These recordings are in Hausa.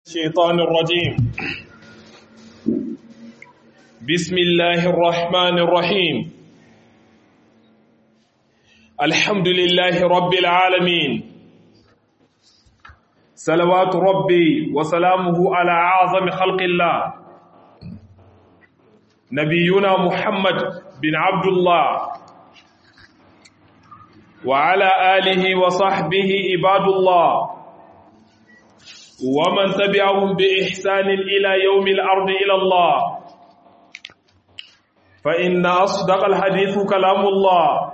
الشيطان الرجيم بسم الله الرحمن الرحيم الحمد لله رب العالمين صلوات ربي وسلامه على أعظم خلق الله نبينا محمد بن عبد الله وعلى آله وصحبه عباد الله ومن تبعهم بإحسان إلى يوم الأرض إلى الله فإن أصدق الحديث كلام الله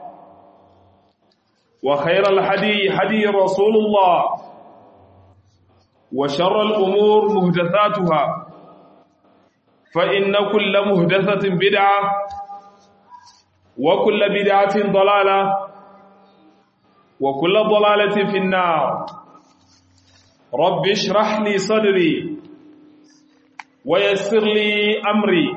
وخير الحدي حدي رسول الله وشر الأمور مهدثاتها فإن كل مهدثة بدعة وكل بدعة ضلالة وكل ضلالة في النار رب اشرح لي صدري ويسر لي أمري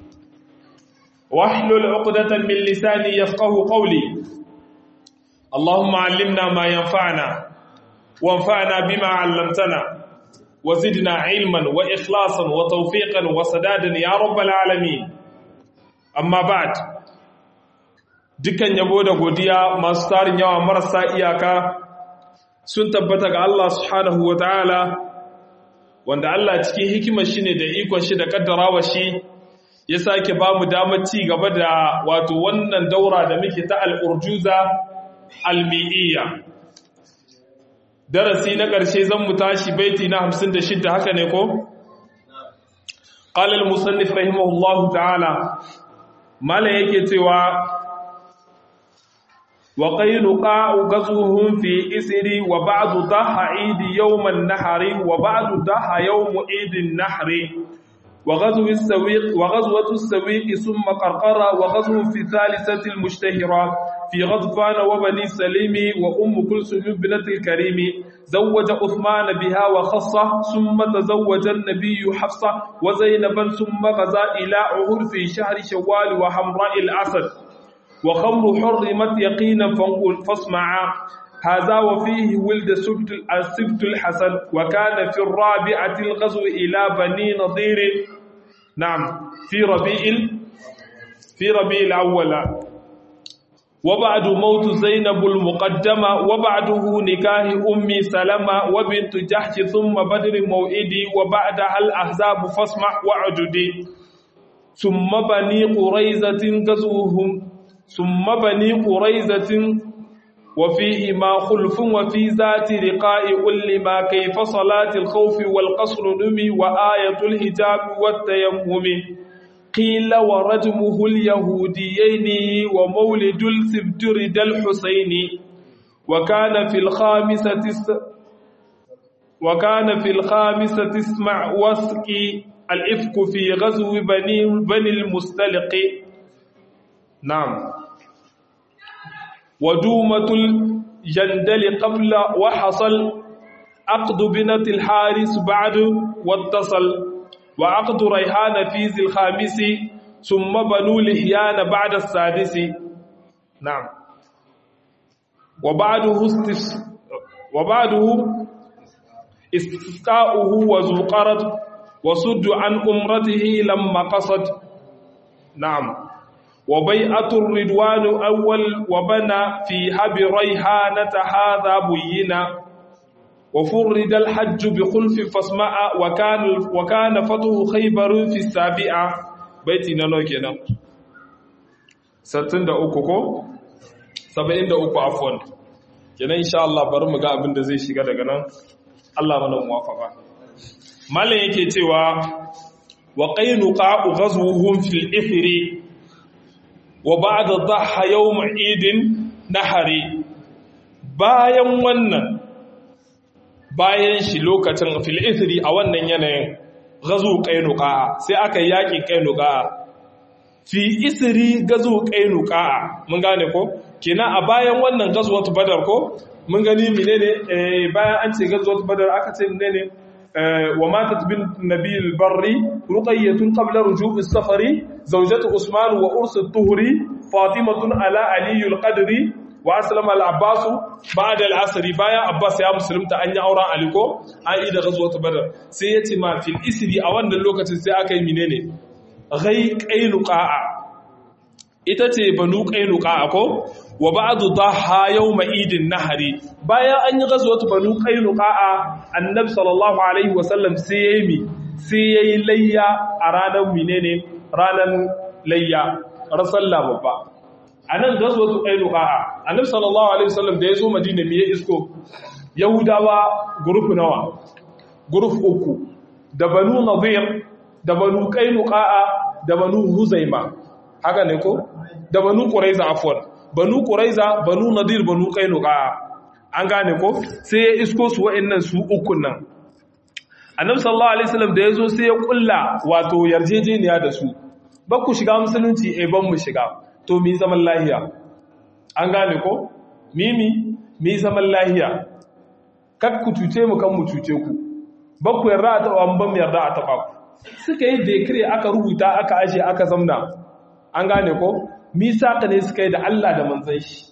واحلل عقدة من لساني يفقه قولي اللهم علمنا ما ينفعنا وانفعنا بما علمتنا وزدنا علما وإخلاصا وتوفيقا وسدادا يا رب العالمين أما بعد dukkan yabo da godiya masu tarin yawa marasa iyaka sun tabbata ga Allah subhanahu wa ta'ala wanda Allah cikin hikimar shi ne da ikon shi da kaddarawa shi ya sake ba mu damar ci gaba da wato wannan daura da muke ta al'urjuza almi'iyya darasi na ƙarshe zan mu tashi baiti na 56 haka ne ko? ƙalal musannif rahimahullahu ta'ala malam yake cewa وقينقاع غزوهم في إسر وبعد ضحى عيد يوم النحر وبعد ضحى يوم عيد النحر وغزو السويق وغزوة السويق ثم قرقرة وغزو في الثالثة المشتهرة في غضفان وبني سليم وأم كلثوم بنت الكريم زوج عثمان بها وخصة ثم تزوج النبي حفصة وزينبا ثم غزا إلى عهر في شهر شوال وحمراء الأسد وخمر حرمت يقينا فانقل فاسمعا هذا وفيه ولد سبت السبت الحسن وكان في الرابعة الغزو إلى بني نضير نعم في ربيع في ربيع الأول وبعد موت زينب المقدمة وبعده نكاه أمي سلمة وبنت جحش ثم بدر موئدي وبعدها الأحزاب فاسمع وعددي ثم بني قريزة غزوهم ثم بني قريزة وفيه ما خلف وفي ذات رقاء كل ما كيف صلاة الخوف والقصر نمي وآية الهجاب والتيمم قيل ورجمه اليهوديين ومولد السبت رد الحسين وكان في الخامسة وكان في الخامسة اسمع واسقي الإفك في غزو بني بني المستلق نعم ودومة الجندل قبل وحصل عقد بنت الحارس بعد واتصل وعقد ريحان في ذي الخامس ثم بنو لحيان بعد السادس نعم وبعده استفس وبعده استسقاؤه وزقرت وصد عن أمرته لما قصد نعم وبيعة الردوان أول وبنى فيها بريحانة هذا بينا وفرد الحج بخلف فاسمع وكان وكان فتح خيبر في السابعة بيتي نانو كينا 63 ko 73 afwan kenan insha Allah bari mu ga abin da zai shiga daga nan Allah mana muwafaqa mallan yake cewa wa qaynuqa ghazwuhum fil ithri wa ba'da dhaha yawm idin nahari bayan wannan bayan shi lokacin fil ithri a wannan yanayin gazu qainuqa sai aka yaki qainuqa fi isri gazu qainuqa mun gane ko kina a bayan wannan gazuwat badar ko mun gani menene bayan an ce gazuwat badar aka ce menene وماتت بالنبي البري رقية قبل رجوع السفر زوجة عثمان وأرس الطهري فاطمة على علي القدر wa aslama al-abbas ba'da al-asr bayan abbas ya musulunta an yi auren ali ko an yi da ghazwat badr sai yace ma fil isri a wannan lokacin sai aka yi menene ghai qainuqa'a ita ce banu qainuqa'a ko wa ba'du dhaha yawma idin nahari bayan an yi ghazwat banu qainuqa'a annabi sallallahu alaihi wasallam sai yayi mi sai yayi layya a ranar menene ranar layya rasalla babba anan ghazwat qainuqa'a annabi sallallahu alaihi wasallam da yazo madina me ya isko yahudawa group nawa group uku da banu nadir da banu qainuqa'a da banu huzaima haka ne ko da banu quraiza afwan banu quraiza banu nadir banu qainuqa an gane ko sai ya isko su wa'annan su ukun nan annabi sallallahu alaihi wasallam da yazo sai ya kulla wato yarjejeniya da su ba ku shiga musulunci eh ban mu shiga to mi zaman lahiya an gane ko mimi mi zaman lahiya kak ku cuce mu kan mu cuce ku ba ku yarda a taba ban yarda a taba ku suka yi decree aka rubuta aka aje aka zamna an gane ko misaka ne suka yi da Allah da manzan shi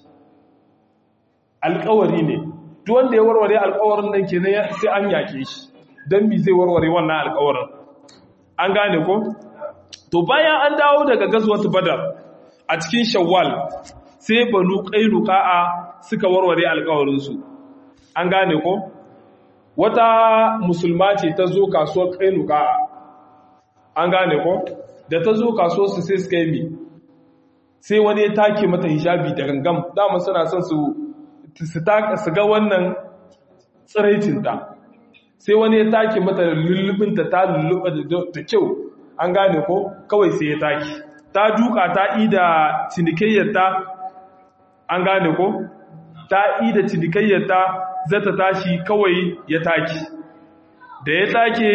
alkawari ne duk wanda ya warware alkawarin nan kenan sai an yake shi dan mi zai warware wannan alkawarin an gane ko to bayan an dawo daga gazwat badar a cikin shawwal sai banu qainuqa'a suka warware alkawarin su an gane ko wata musulma ce ta zo kasuwar qainuqa'a an gane ko da ta zo kasuwar su sai suka yi mi sai wani ya take mata hijabi da gangam dama suna son su su ga wannan tsiraicinta sai wani ya take mata lullubinta ta lulluba da kyau an gane ko kawai sai ya take ta duka ta ida cinikayyarta an gane ko ta ida cinikayyarta zata tashi kawai ya take da ya take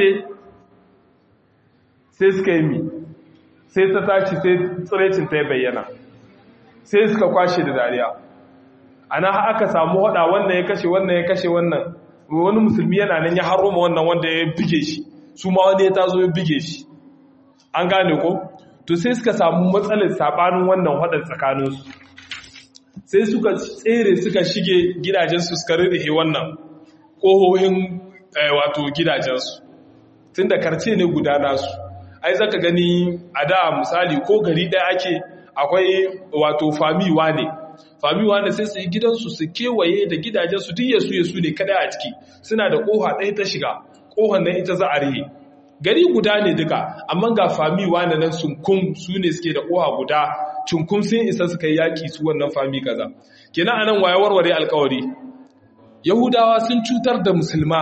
sai suka yi mi sai ta tashi sai tsiraicin ta ya bayyana sai suka kwashe da dariya ana aka samu hada wannan ya kashe wannan ya kashe wannan wani musulmi yana nan ya haroma wannan wanda ya bige shi su ma wani ya tazo ya bige shi an gane ko to sai suka samu matsalar sabanin wannan hadar tsakaninsu sai suka tsere suka shige gidajensu suka rurrufe wannan ƙohohin wato gidajensu tun da karce ne guda nasu ai zaka gani a da misali ko gari ɗaya ake akwai wato famiwa ne famiwa ne sai su yi gidansu su kewaye da gidajensu duk yasu yasu ne kada a ciki suna da ƙoha ɗaya ta shiga ƙohon nan ita za a rihe gari guda ne duka amma ga famiwa na nan sunkun su ne suke da ƙoha guda cunkum sun isa suka yi yaƙi su wannan fami kaza kenan anan waye warware alƙawari yahudawa sun cutar da musulma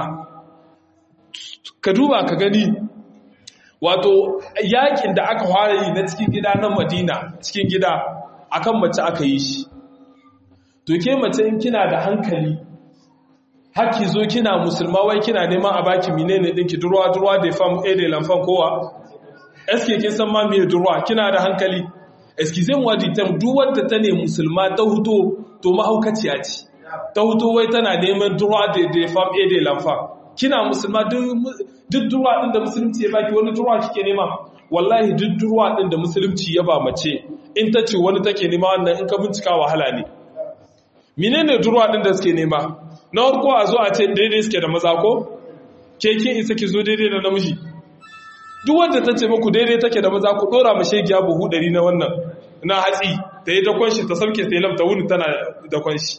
ka duba ka gani wato yakin da aka fara yi na cikin gida na madina cikin gida akan mace aka yi shi to ke mace in kina da hankali haki zo kina musulma wai kina neman a baki menene dinki durwa durwa da fam a da lamfan kowa eske kin san ma me durwa kina da hankali excuse moi du terme duk wanda ta ne musulma ta huto to mahaukaciya ce ta huto wai tana neman durwa da da fam a da lamfan kina musulma duk durwa din da musulunci ya baki wani durwa kike nema wallahi duk durwa din da musulunci ya ba mace in ta ce wani take nema wannan in ka bincika wahala ne menene durwa din da suke nema na farko a zo a ce daidai suke da maza ko ke kin isa ki zo daidai da namiji duk wanda ta ce muku daidai take da maza ku dora mu shegiya buhu ɗari na wannan na hatsi ta yi dakon shi ta sauke ta yi lamta wuni tana dakon shi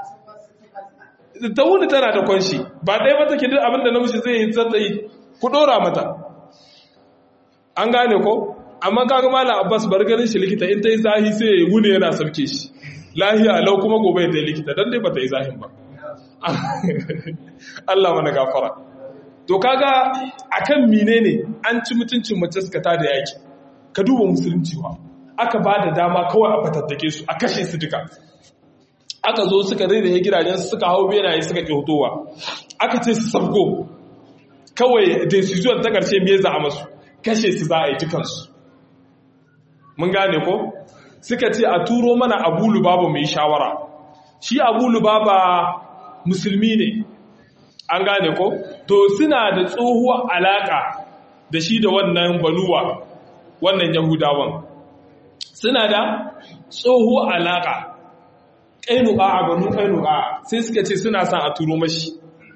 ta wuni tana dakon shi ba ɗaya ba take duk abin da namiji zai yi zata yi ku dora mata an gane ko amma kaga malam abbas bar ganin shi likita in ta yi zahi sai ya wuni yana sauke shi lahiya lau kuma gobe ta yi likita don dai ba ta yi zahin ba Allah mana gafara to kaga akan menene an ci mutuncin mace suka tada yaki ka duba musulunci ba aka ba da dama kawai a fatattake su a kashe su duka aka zo suka rere gidajen suka hau benaye suka kyotowa aka ce su sabgo kawai decision ta karshe me za a masu kashe su za a yi dukansu mun gane ko suka ce a turo mana abu lubaba mai shawara shi abu lubaba musulmi ne an gane ko to suna da tsohuwar alaka da shi da wannan baluwa wannan yahudawan suna da tsohuwar alaka ƙainuka a banu ƙainuka sai suka ce suna son a turo mashi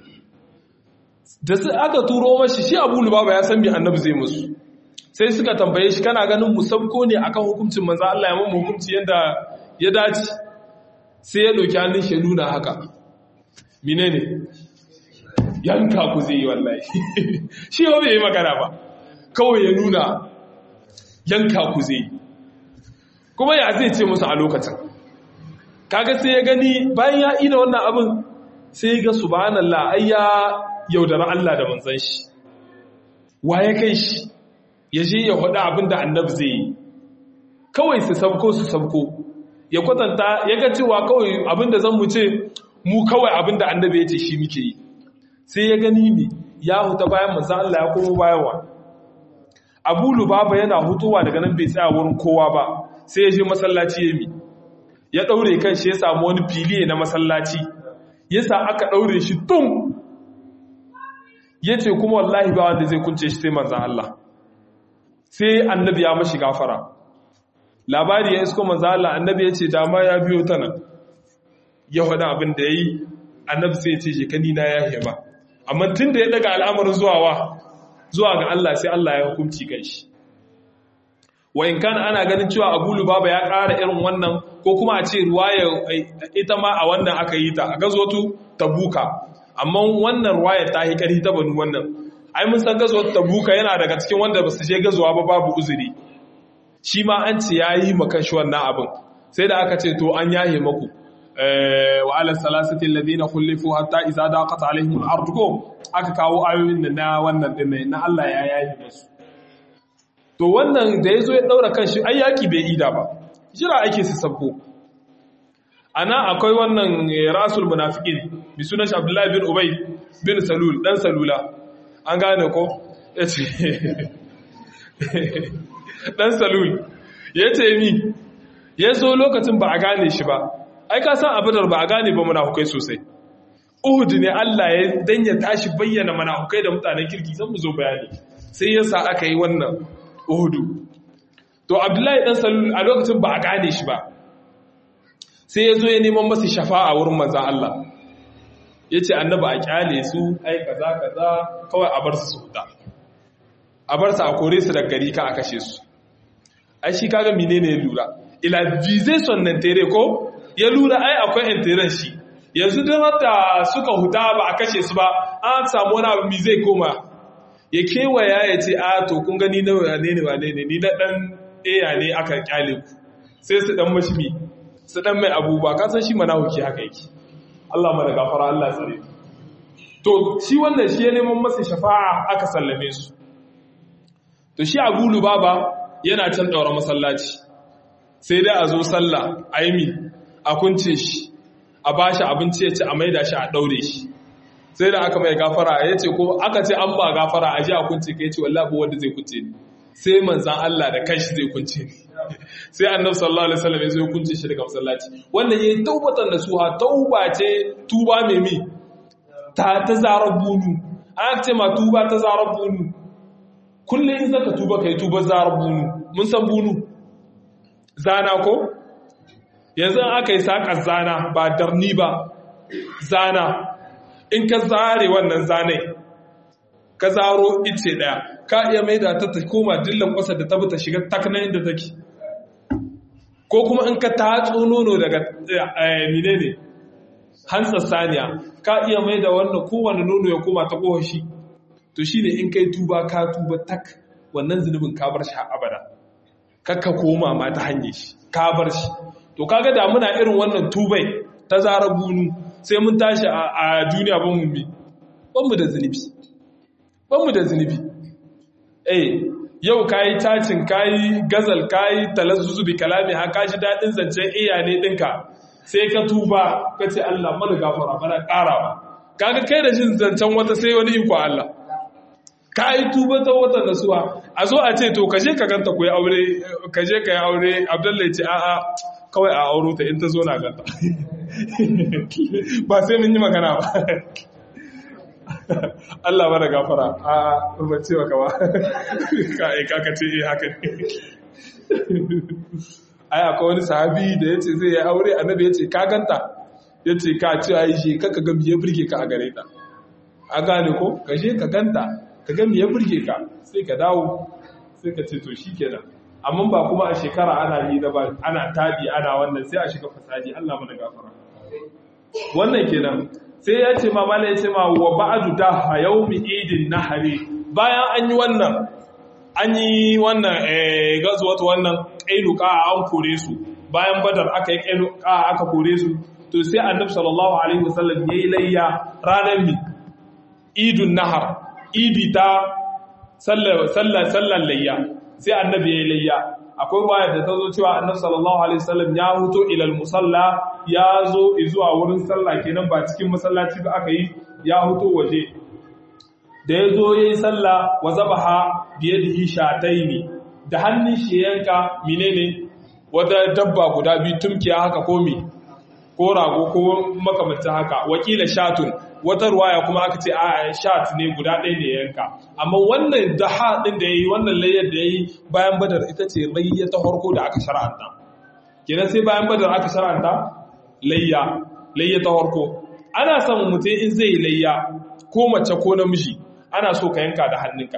da su aka turo mashi shi abu lubaba ya san mai annabi zai musu sai suka tambaye shi kana ganin musabko ne akan hukuncin manzo Allah ya mamu hukunci yadda ya dace sai ya ɗauki hannun shi nuna haka menene yanka ku zai yi wallahi shi ba bai yi magana ba kawai ya nuna yanka ku zai kuma ya zai ce musu a lokacin kaga sai ya gani bayan ya ina wannan abin sai ga subhanallah ai ya yaudara Allah da manzon shi wa ya kai shi ya je ya faɗi abin da annabi zai yi kawai su sabko su sabko ya kwatanta ya ga cewa kawai abin da zan mu ce mu kawai abin da annabi ya ce shi muke yi sai ya gani ne ya huta bayan manzon Allah ya komo bayan wa Abu Lubaba yana hutuwa daga nan bai tsaya wurin kowa ba sai ya je masallaci ya mi ya daure kan shi ya samu wani fili na masallaci yasa aka daure shi tun yace kuma wallahi ba wanda zai kunce shi sai manzon Allah sai annabi ya mashi gafara labari ya isko manzon Allah annabi yace dama ya biyo ta nan ya faɗa abin da yayi annabi sai ya ce je kani na ya hema amma tunda ya daga al'amarin zuwa wa zuwa ga Allah sai Allah ya hukunci kan shi wa in kana ana ganin cewa Abu Lubaba ya ƙara irin wannan ko kuma a ce ruwaya ita ma a wannan aka yi ta a gazotu Tabuka amma wannan ruwaya ta yi ƙari ta banu wannan ai mun san gazotu Tabuka yana daga cikin wanda ba su je gazuwa ba babu uzuri shi ma an ce ya yi makan shi wannan abin sai da aka ce to an yahe maku wa ala salasati alladhina khulifu hatta idza daqat alaihim al-ard aka kawo ayoyin na wannan din na Allah ya yayi musu to wannan da yazo ya daura kanshi ai yaki bai ida ba jira ake su sabko ana akwai wannan rasul munafiqin bi sunan shi Abdullah bin Ubay bin Salul dan Salula an gane ko yace dan Salul yace mi yazo lokacin ba a gane shi ba ai ka san abadar ba a gane ba munafukai sosai Uhud ne Allah ya dan ya tashi bayyana munafukai da mutanen kirki zan mu zo bayani sai yasa aka yi wannan Uhud to Abdullahi dan Salul a lokacin ba a gane shi ba sai ya zo ya neman masa shafa'a wurin manzon Allah yace annabi a kyale su ai kaza kaza kawai a bar su su huta a bar su a kore su daga gari ka a kashe su ai shi kaga menene ya lura ila vization nan tere ko ya lura ai akwai intiran shi yanzu don da suka huta ba a kashe su ba an samu wani abu mi zai koma ya kewaya ya ce a to kun gani na wane ne wane ne ni na dan eya ne aka kyale ku sai su dan mashi mi su dan mai abubuwa ka san shi mana huki haka yake Allah mana gafara Allah tsare to shi wannan shi ya neman masa shafa'a aka sallame su to shi Abu Lubaba yana can daura masallaci sai dai a zo sallah a yi mi a kunce shi a ba shi abinci ya ci a maida shi a ɗaure shi sai da aka mai gafara ya ce ko aka ce an ba gafara a ji a kunce ka ya ce wallahi wanda zai kunce ni sai manzan Allah da kanshi zai kunce ni sai annabi sallallahu alaihi wasallam ya zo kunce shi daga masallaci wannan yayi taubatan da suha tauba ce tuba mai mi ta ta zarar bunu an ce ma tuba ta zarar bunu kullum in zaka tuba kai tuba zarar bunu mun san bunu zana ko yanzu aka yi saƙar zana ba darni ba zana in ka zare wannan zanai ka zaro ice ɗaya ka iya mai da ta koma dillan ƙwasa da ta shiga takna inda take ko kuma in ka tatso nono daga mine ne hantsar saniya ka iya mai da wannan kowane nono ya koma ta ƙohashi to shi ne in kai tuba ka tuba tak wannan zunubin ka bar shi abada kakka koma ma ta hanyar shi ka bar shi to kaga da muna irin wannan tubai ta zara bunu sai mun tashi a duniya ban mu bi ban mu da zunubi ban mu da zunubi eh yau kayi tacin kayi gazal kayi talazzuzu bi kalami ha kaji dadin zancen iya ne dinka sai ka tuba ka ce Allah mana gafara mana karawa kaga kai da jin zancen wata sai wani iko Allah ka yi tuba ta watan nasuwa a zo a ce to kaje ka ganta ku yi aure kaje ka yi aure abdullahi ce a'a kawai a auro ta in ta zo na ganta ba sai mun yi magana ba Allah ba da gafara a rubace wa kawa ka yi kaka ce eh haka ne ai akwai wani sahabi da yace zai yi aure annabi yace ka ganta yace ka ci ai shi kaka ga biye burge ka a gare ta a gane ko ka je ka ganta ka ga biye burge ka sai ka dawo sai ka ce to shikenan amma ba kuma a shekara ana yi da ba ana tabi ana wannan sai a shiga fasadi Allah mana gafara wannan kenan sai ya ce ma mala ya ce ma wa ba'du da yawmi idin nahari bayan an yi wannan an yi wannan eh gazuwatu wannan qailuqa an kore su bayan badar aka yi qailuqa aka kore su to sai annabi sallallahu alaihi wasallam yayi layya ranar mi idun nahar idi ta sallar sallar sallar layya sai annabi yayi layya akwai ruwaya da ta zo cewa annabi sallallahu alaihi wasallam ya huto ilal musalla ya zo zuwa wurin sallah kenan ba cikin masallaci ba aka yi ya huto waje da ya zo yayi sallah wa zabaha biyadihi shataini da hannun shi yanka menene wata dabba guda biyu tumkiya haka ko me ko rago ko makamancin haka wakila shatun wata ruwaya kuma aka ce a shat ne guda ɗaya ne yanka amma wannan daha ɗin da ya yi wannan layyar da ya yi bayan badar ita ce layya ta farko da aka shara'anta kenan sai bayan badar aka shara'anta layya layya ta farko ana son mutum in zai layya ko mace ko namiji ana so ka yanka da hannunka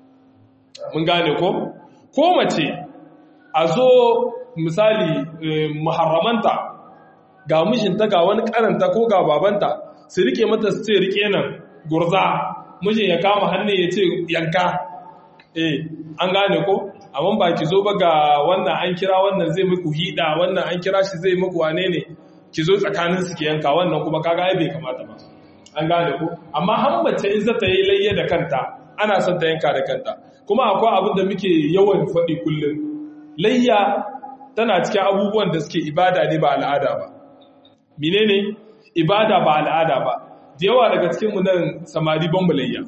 mun gane ko ko mace a zo misali muharramanta ga mijinta ga wani karanta ko ga babanta su rike mata su ce rike nan gurza mijin ya kama hannu ya ce yanka eh an gane ko amma ba ki zo ba ga wannan an kira wannan zai muku hida wannan an kira shi zai muku wane ne ki zo tsakanin su ki yanka wannan kuma kaga ai bai kamata ba an gane ko amma har mace in za ta yi layya da kanta ana son ta yanka da kanta kuma akwai abin da muke yawan faɗi kullum layya tana cikin abubuwan da suke ibada ne ba al'ada ba menene ibada ba al'ada ba da yawa daga cikin mu nan samari ban layya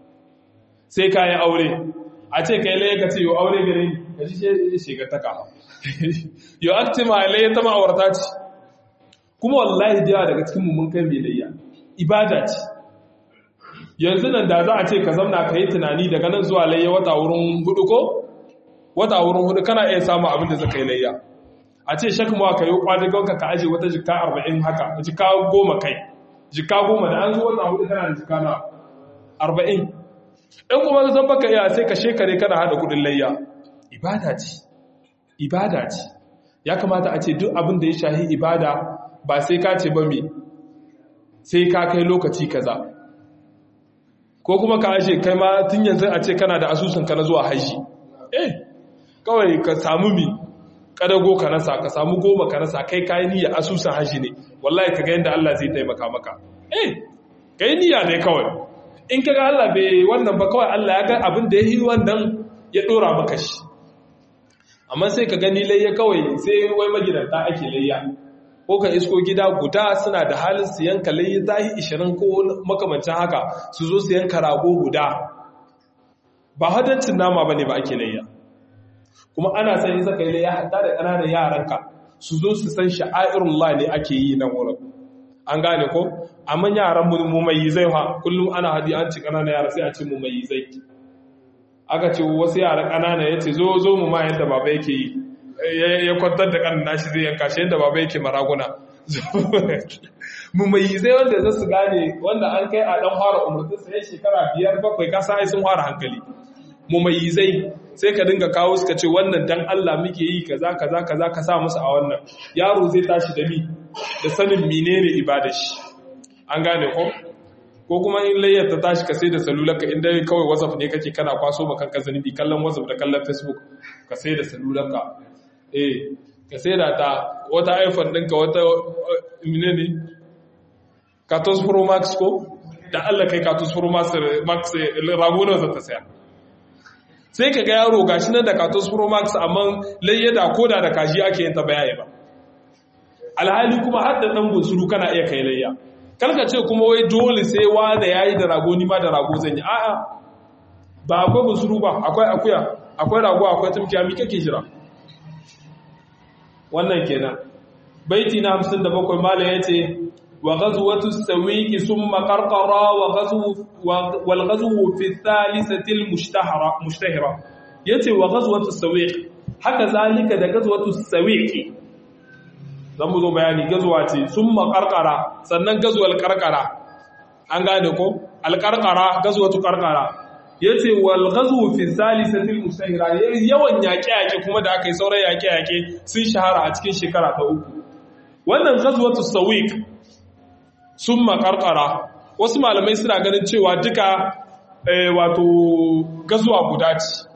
sai ka yi aure a ce ka yi layya ka ce yau aure gare ni ka ji shiga ta kama yau an ce ma layya ta ma'aurata ce kuma wallahi da yawa daga cikin mu mun kai mai layya ibada ce yanzu nan da za a ce ka zamna ka yi tunani daga nan zuwa layya wata wurin hudu ko wata wurin hudu kana iya samun abin da zaka yi layya a ce shak mawa ka yi kwadagonka ka aje wata jika arba'in haka jika goma kai jika goma da an zo wata hudu kana da jika na arba'in in kuma zan baka iya sai ka shekare kana hada kudin layya ibada ce ibada ce ya kamata a ce duk abin da ya shahi ibada ba sai ka ce ba me sai ka kai lokaci kaza ko kuma ka ashe kai ma tun yanzu a ce kana da asusun ka na zuwa haji eh kawai ka samu mi kadago ka nasa ka samu goma ka nasa kai kayi niyya asusun haji ne wallahi ka ga yadda Allah zai taimaka maka eh kai niyya ne kawai in ka ga Allah bai wannan ba kawai Allah ya ga abin da ya yi wannan ya dora maka shi amma sai ka gani layya kawai sai wai magidanta ake layya ko ka isko gida guda suna da halin su yanka layya zahi 20 ko makamancin haka su zo su yanka rago guda ba hadancin nama bane ba ake layya kuma ana san in zaka yi layya hatta da ƙananan yaranka su zo su san sha'airullah ne ake yi nan wurin an gane ko amma yaran mu mai zai fa kullum ana hadi an ci ƙananan yara sai a ce mu mai zai aka ce wasu yara ƙanana ya ce zo zo mu ma yadda baba yake yi ya kwantar da ƙanan nashi zai yanka shi yadda baba yake maraguna mu mai zai wanda za su gane wanda an kai a ɗan fara umartin sai shekara biyar bakwai kasa ai sun fara hankali mu mai zai sai ka dinga kawo suka ce wannan dan Allah muke yi kaza kaza kaza ka sa musu a wannan yaro zai tashi da mi da sanin menene ibada shi an gane ko ko kuma in layyar ta tashi ka sai da salularka inda kawai whatsapp ne kake kana kwaso ma kanka zanubi kallon whatsapp da kallon facebook ka sai da salularka eh ka sai da ta wata iphone ɗinka wata mine ne katos pro max ko da allah kai katos pro max ragunan za ta saya sai ka ga yaro gashi nan da katos pro max amma layyada ko da da kashi ake yin ta bayani ba alhali kuma har da ɗan bunsuru kana iya kai layya kalka ce kuma wai dole sai wanda yayi da rago ni ma da rago zan yi a'a ba akwai busuru ba akwai akuya akwai rago akwai tumkiya mi kake jira wannan kenan baiti na 57 malam yace wa ghazwatu sawiq thumma qarqara wa ghazwu wal ghazwu fi thalithati al mushtahara mushtahira yace wa ghazwatu sawiq haka zalika da gazwatu sawiqi zan mu zo bayani gazuwa ce summa qarqara sannan gazuwal qarqara an gane ko alqarqara gazwatu qarqara yace wal ghazwu fi salisati al musahira yawan yaƙe yaƙe kuma da aka yi sauran yaƙe yaƙe sun shahara a cikin shekara ta uku wannan ghazwatu sawiq summa qarqara wasu malamai suna ganin cewa duka wato gazuwa guda ce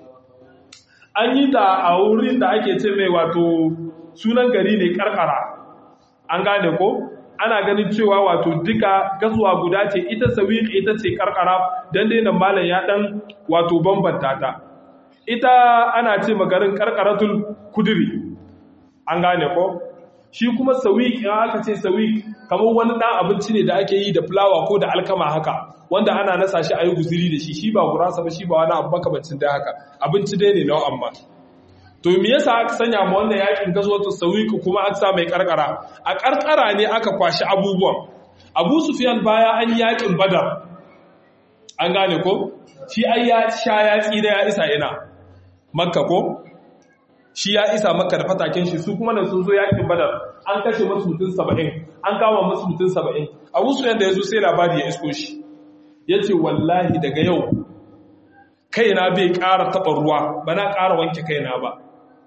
an yi ta a wurin da ake ce mai wato sunan gari ne karkara an gane ko ana ganin cewa wato duka gazuwa guda ce ita sawiq ita ce karkara dan dai nan malam ya dan wato bambanta ta ita ana ce magarin karkaratul kudiri an gane ko shi kuma sawiq in aka ce sawiq kamar wani dan abinci ne da ake yi da fulawa ko da alkama haka wanda ana nasa shi a yi guziri da shi shi ba gurasa ba shi ba wani abu makamancin da haka abinci dai ne na amma to me yasa aka sanya ma wannan yakin gazwatu sawiku kuma aka sa mai karkara a karkara ne aka kwashi abubuwan Abu Sufyan baya an yakin Badar an gane ko shi ai ya sha ya tsira ya isa ina Makka ko shi ya isa Makka da fataken shi su kuma nan sun zo yakin Badar an kashe musu mutum 70 an kama musu mutum 70 Abu Sufyan da yazo sai labari ya isko shi yace wallahi daga yau kaina bai ƙara taɓa ruwa ba na ƙara wanke kaina ba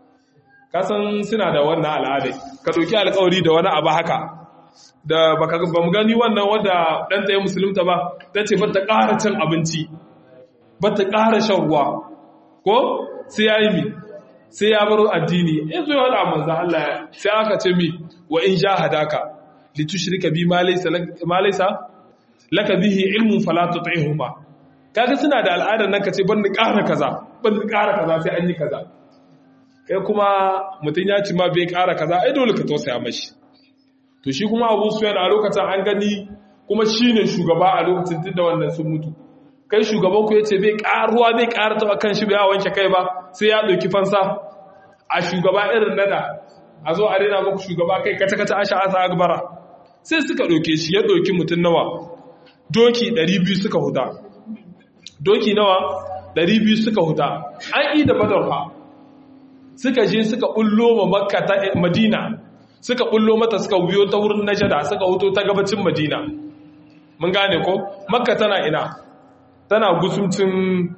kasan suna da wannan al'adai ka ɗauki alkawari da wani abu haka da ba mu gani wannan wadda ɗan tsaye musulunta ba ta ce bata ƙara cin abinci bata ƙara shan ruwa ko sai ya yi mi sai ya baro addini ya zo ya wada manzan Allah sai aka ce mi wa in ja hadaka litushrika bi ma laysa laka bihi ilmun fala tuti'huma kaga suna da al'adar nan kace ban ni ƙara kaza ban ni ƙara kaza sai an yi kaza kai kuma mutum ya ci ma bai ƙara kaza ai dole ka tausaya mashi to shi kuma Abu Sufyan a lokacin an gani kuma shine shugaba a lokacin tunda wannan sun mutu kai shugaban ku yace bai ƙaruwa bai ƙara ta kan shi bai wanke kai ba sai ya dauki fansa a shugaba irin nada a zo a rena muku shugaba kai kata kata asha asa akbara sai suka dauke shi ya dauki mutum nawa doki 200 suka huta doki nawa 200 suka huta an yi da badar fa suka je suka bullo ma makka ta madina suka bullo mata suka biyo ta wurin najada suka huto ta gabacin madina mun gane ko makka tana ina tana gusumcin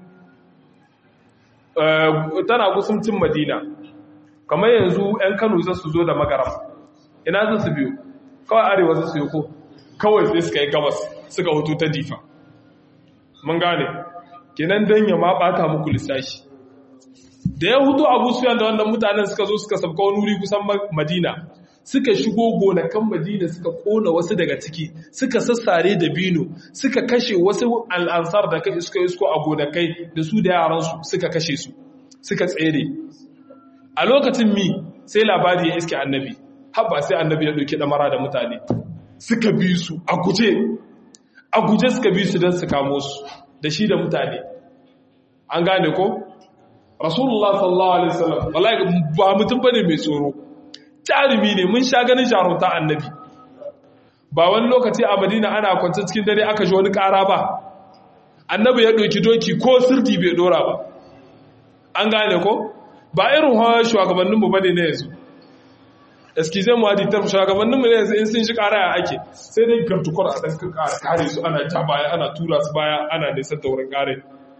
tana gusumcin madina kamar yanzu 'yan kano za su zo da magaram ina za su biyo kawai arewa za su yi ko kawai sai suka yi gabas suka hutu ta difa mun gane kenan dan ya ma bata muku lissashi da ya hutu abu suyan da wannan mutanen suka zo suka sabka wani wuri kusan madina suka shigo gonakan madina suka kona wasu daga ciki suka sassare da bino suka kashe wasu al'ansar da suka isko a gonakai da su da yaransu suka kashe su suka tsere a lokacin mi sai labari ya iske annabi habba sai annabi ya ɗauki ɗamara da mutane suka bi su a guje a guje suka bi su don su kamo su da shi da mutane an gane ko rasulullah sallallahu alaihi wasallam wallahi ba mutum bane mai tsoro jarumi ne mun sha ganin jarumta annabi ba wani lokaci a madina ana kwance cikin dare aka ji wani ƙara ba annabi ya ɗauki doki ko sirdi bai ɗora ba an gane ko ba irin hawa shugabanninmu ba ne na yanzu eskizan mu haditar shugabanninmu ne yanzu in sun shi ƙara ya ake sai dai gartukwar a ɗan ƙara kare su ana ja baya ana tura su baya ana nisan da wurin ƙare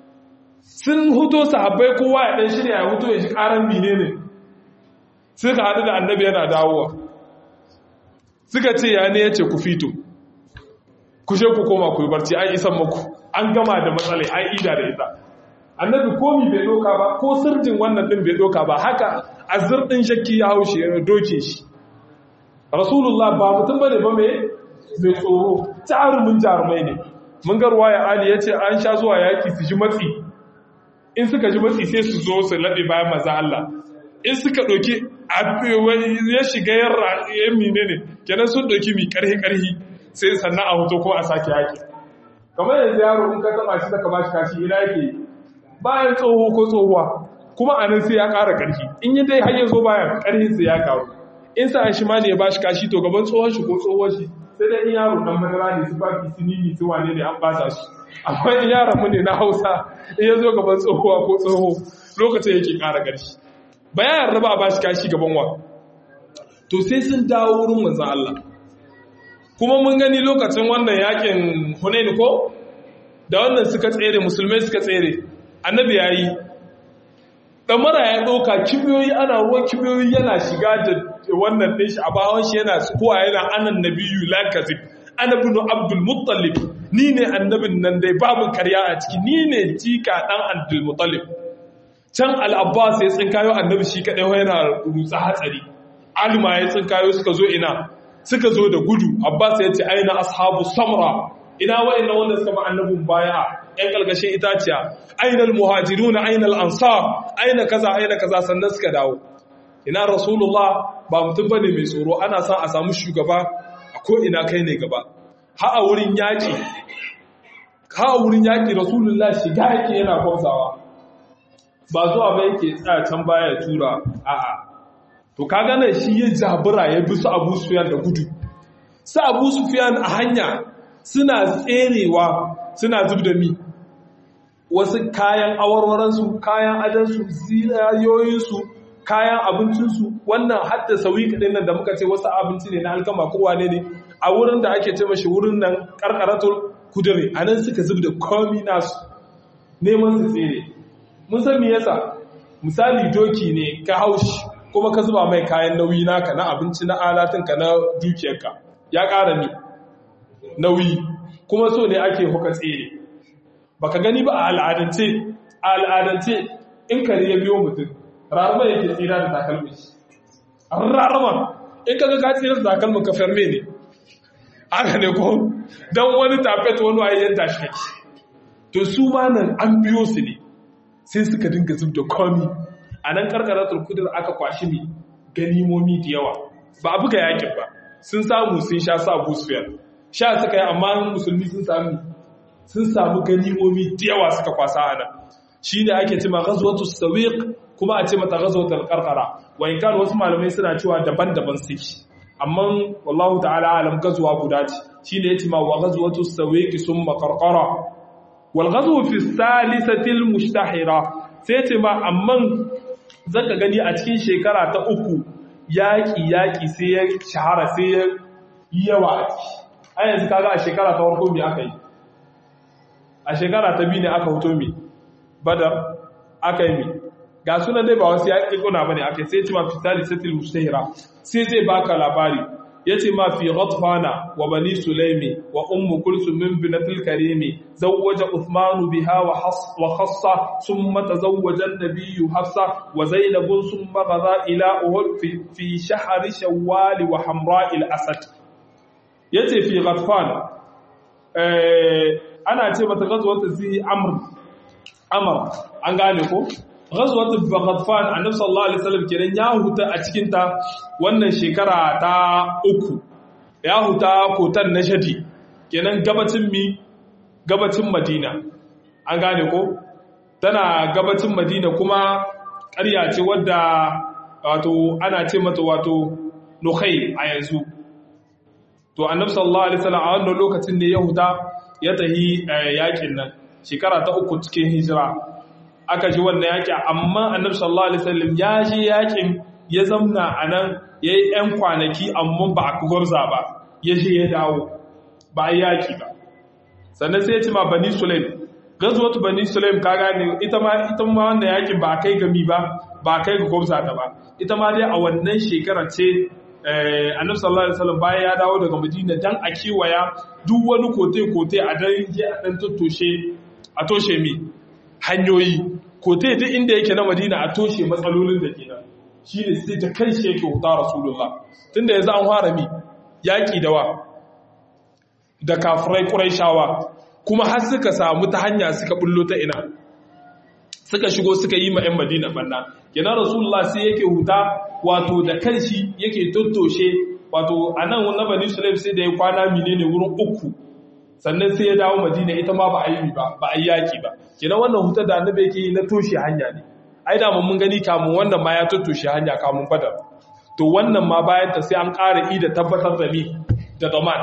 sun huto sahabbai kowa ya ɗan shirya ya huto ya shi ƙaran mine ne suka haɗu da annabi yana dawowa suka ce ya ne ya ce ku fito ku je ku koma ku yi barci an isan maku an gama da matsalai an ida da ita annabi komi bai doka ba ko sirjin wannan din bai doka ba haka azir din shakki ya haushe ya doke shi rasulullah ba mutum bane ba mai mai tsoro jarumin jarumai ne mun ga ruwaya ali yace an sha zuwa yaki su ji matsi in suka ji matsi sai su zo su labe bayan manzo Allah in suka doki ya shiga yan mine ne kenan sun doki mi karhi karhi sai sannan a hoto ko a sake yaki kamar yanzu yaro in ka taba shi saka bashi kashi ina yake bayan tsoho ko tsohuwa kuma a nan sai ya ƙara ƙarfi in yi dai hanyar zo bayan ƙarfin sai ya ƙaru in sa shi ma ne ya bashi kashi to gaban tsohon shi ko tsohon shi sai dai in yaro dan madara ne su fafi su nini su wane ne an bata shi amma in yaron mu ne na hausa in ya zo gaban tsohuwa ko tsoho lokacin yake ƙara ƙarfi ba ya yarda ba a bashi kashi gaban wa to sai sun dawo wurin manzan Allah kuma mun gani lokacin wannan yakin Hunain ko da wannan suka tsere musulmai suka tsere annabi yayi damara ya ɗauka kibiyoyi ana ruwan kibiyoyi yana shiga da wannan ɗin shi a bawon shi yana kowa yana anan nabiyu la kazib ana bin abdul muttalib ni ne annabin nan dai babu karya a ciki ni ne jika dan abdul muttalib can al-abbas ya tsinkayo annabi shi kadai yana rutsa hatsari alima ya tsinkayo suka zo ina suka zo da gudu abbas ya ce aina ashabu samra ina wa'annan wanda suka ma annabin baya yan kalgashin itaciya aina al-muhajirun aina al-ansar aina kaza aina kaza sannan suka dawo ina rasulullah ba mutum bane mai tsoro ana son a samu shugaba a ko ina kai ne gaba ha a wurin yaki ha a wurin yaki rasulullah shiga yake yana kwamsawa ba zuwa ba yake tsaya can baya ya tura a'a to kaga nan shi ya jabura ya bi su Abu Sufyan da gudu su Abu Sufyan a hanya suna tserewa suna zub da mi wasu kayan awarwaransu kayan adansu zinayoyinsu kayan abincinsu wannan hadda sauyi kaɗin nan da muka ce wasu abinci ne na alkama kowa ne ne a wurin da ake ce mashi wurin nan karkaratul kudure a nan suka zub da komi nasu neman su tsere mun san me yasa misali doki ne ka haushi kuma ka zuba mai kayan nauyi naka na abinci na alatinka na dukiyarka ya ƙara ni nauyi kuma so ne ake huka tsere baka gani ba a al'adance a al'adance in kare ya biyo mutum rarraba yake tsira da takalmin shi rarraba in ka ga ka tsira da takalmin ka ferme ne haka ne ko don wani tafet wani waye yadda shi kake to su ma nan an biyo su ne sai suka dinga zub da komi a nan karkaratul kudur aka kwashi mi ganimomi da yawa ba a buga yakin ba sun samu sun sha sa busfiyar sha suka yi amma musulmi sun sami sun samu ganimomi da yawa suka kwasa a nan shi ne ake cima ghazwatu sawiq kuma a ce mata ghazwatul qarqara wa in kan wasu malamai suna cewa daban-daban suke amma wallahu ta'ala alam gazuwa guda ce shine yace ma wa ghazwatu sawiq summa qarqara wal ghazwu fi salisati al mushtahira sai yace ma amman zaka gani a cikin shekara ta uku yaki yaki sai ya shahara sai ya yi yawa a ciki a yanzu kaga a shekara ta farko me aka yi a shekara ta biyu ne aka hoto me badar aka yi me ga sunan dai ba wasu ya ƙiƙuna ba ne aka sai ce ma fi salisatil mustahira sai zai baka labari ya ce ma fi ghatfana wa bani sulaimi wa ummu kulsum min binatil karimi zawwaja uthmanu biha wa wa khassa thumma tazawwaja an-nabiyyu hafsa wa zainabun thumma ghada ila uhud fi fi shahr shawwal wa hamra al-asad yace fi ghatfana eh ana ce mata ghazwat zi amr amr an gane ko ghazwat Ghatfan annabi sallallahu alaihi wasallam kenan ya huta a cikin ta wannan shekara ta uku ya huta kotan na shadi kenan gabacin mi gabacin Madina an gane ko tana gabacin Madina kuma ƙarya ce wadda wato ana ce mata wato Nukhai a yanzu to annabi sallallahu alaihi wasallam a wannan lokacin ne ya huta ya tahi yakin nan shekara ta uku cikin hijira aka ji wannan yaƙi amma annabi sallallahu alaihi wasallam ya ji yaƙin ya zamna a nan ya yi ‘yan kwanaki amma ba a gwarza ba ya je ya dawo ba a yaƙi ba sannan sai ya ci ma bani sulaim gazuwatu bani sulaim ka gane ita ma ita ma wannan yaƙin ba a kai gami ba ba a kai ga gwarza ta ba ita ma dai a wannan shekara ce annabi sallallahu alaihi wasallam bayan ya dawo daga madina dan a kiwaya duk wani kote kote a dan je a dan tattoshe a toshe mi hanyoyi kote duk inda yake na madina a toshe matsalolin da ke nan shi ne sai ta kai shi yake huta rasulullah tun da yanzu an fara mi yaƙi da wa da kafirai ƙuraishawa kuma har suka samu ta hanya suka bullo ta ina suka shigo suka yi ma 'yan madina banna kenan rasulullah sai yake huta wato da kanshi yake tottoshe wato a nan na bani sulaim sai da ya kwana menene wurin uku sannan sai ya dawo madina ita ma ba a yi ba ba a yi yaki ba kenan wannan hutar da annabi yake yi na toshe hanya ne ai da mun gani kamun wannan ma ya tottoshe hanya kamun badar to wannan ma bayan ta sai an ƙara i da tabbatar da mi da zaman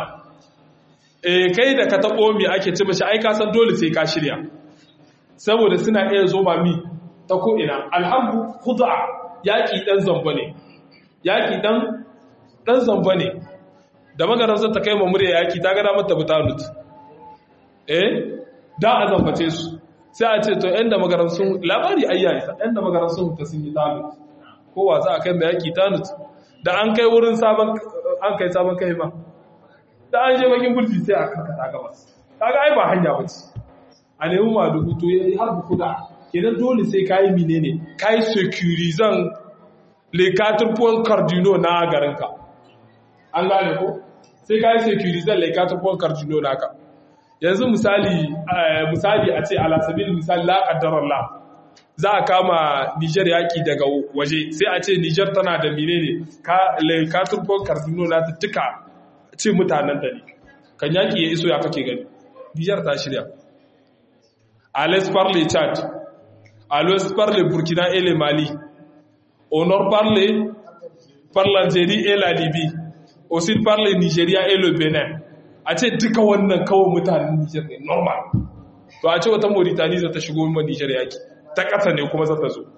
eh kai da ka tabo mi ake ce mashi ai ka san dole sai ka shirya saboda suna iya zo ma mi ta ko ina alhamdu khud'a yaƙi ɗan zamba ne yaƙi ɗan ɗan zamba ne da magaran ta kai murya yaƙi ta gada mata butanut eh da a zambace su sai a ce to ‘yan da magaran sun labari ayya isa ‘yan da magaran sun ta sun yi tanut kowa za a kai da yaƙi tanut da an kai wurin sabon an kai sabon kai ma da an je bakin burji sai a karkata gabas kaga ai ba hanya ba ce a nemi ma da hutu ya har buku da kenan dole sai ka yi mine ne ka yi securizan lekatar puwan cardino na garinka an gane ko sai ka yi securizan lekatar puwan cardino na ka yanzu misali misali a ce alasabil misali la kaddarar la za a kama Nijar yaki daga waje sai a ce Nijar tana da mine ne lekatar puwan cardino na ta tuka ce mutanen da ne kan yaki ya iso ya kake gani Nijar ta shirya Alex parle Chad à l'ouest par le Burkina et le Mali, au nord par, le, par l'Algérie et la Libye, au sud par le Nigeria et le Bénin. A ce duka wannan kawo mutanen Nijar ne normal. To a ce wata Mauritania za ta shigo ma Nijar yaki, ta ƙasa ne kuma za ta zo.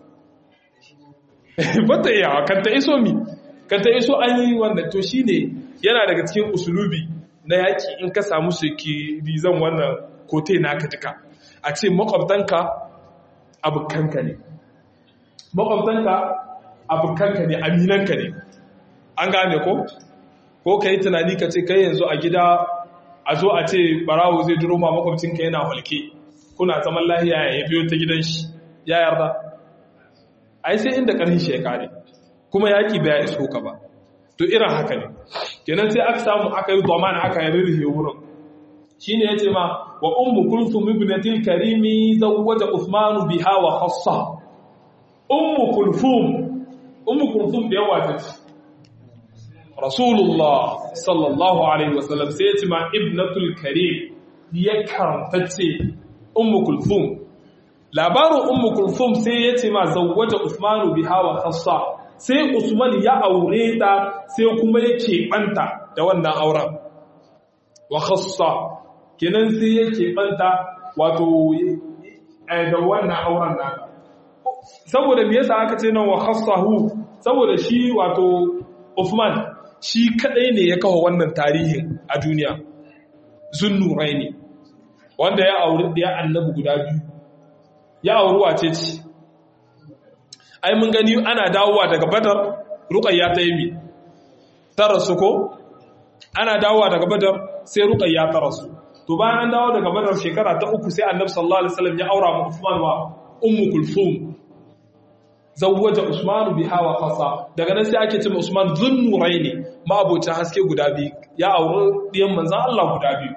Bata iya, kan ta iso mi, kan ta iso an yi wannan to shi ne yana daga cikin usulubi na yaki in ka samu su ki rizan wannan kote naka duka. A ce makwabtanka abokanka ne makwabtanka abokanka ne aminanka ne an gane ko ko ka yi tunani ka ce kai yanzu a gida a zo a ce barawo zai duro ma makwabcinka yana walke kuna zaman lahiya ya biyo ta gidan shi ya yarda ai sai inda ƙarfin shi ya kare kuma yaƙi bai iso ka ba to irin haka ne kenan sai aka samu aka yi domin aka yi rirhe wurin shine yace ma wa ummu kulthum ibnatil karimi zawwaja uthman biha wa khassa ummu kulthum ummu kulthum da yawa ta ce rasulullah sallallahu alaihi wasallam sai yace ma ibnatul karim ya karanta ce ummu kulthum labarin ummu kulthum sai yace ma zawwaja uthman biha wa khassa sai usman ya aure ta sai kuma yake banta da wannan auren wa khassa kenan sai yake banta wato da wannan auren naka saboda me yasa aka ce nan wa khassahu saboda shi wato Uthman shi kadai ne ya kawo wannan tarihin a duniya zunnuraini wanda ya auri da annabi guda biyu ya auri wace ce ai mun gani ana dawowa daga badar ruqayya ta yi mi ta rasu ko ana dawowa daga badar sai ruqayya ta rasu to bayan an dawo daga badar shekara ta uku sai annabi sallallahu alaihi wasallam ya aura ma Uthman wa ummu kulthum zawwaja Usman biha wa khasa daga nan sai ake cewa Usman zunnuraini ma abota haske guda biyu ya auri diyan manzon Allah guda biyu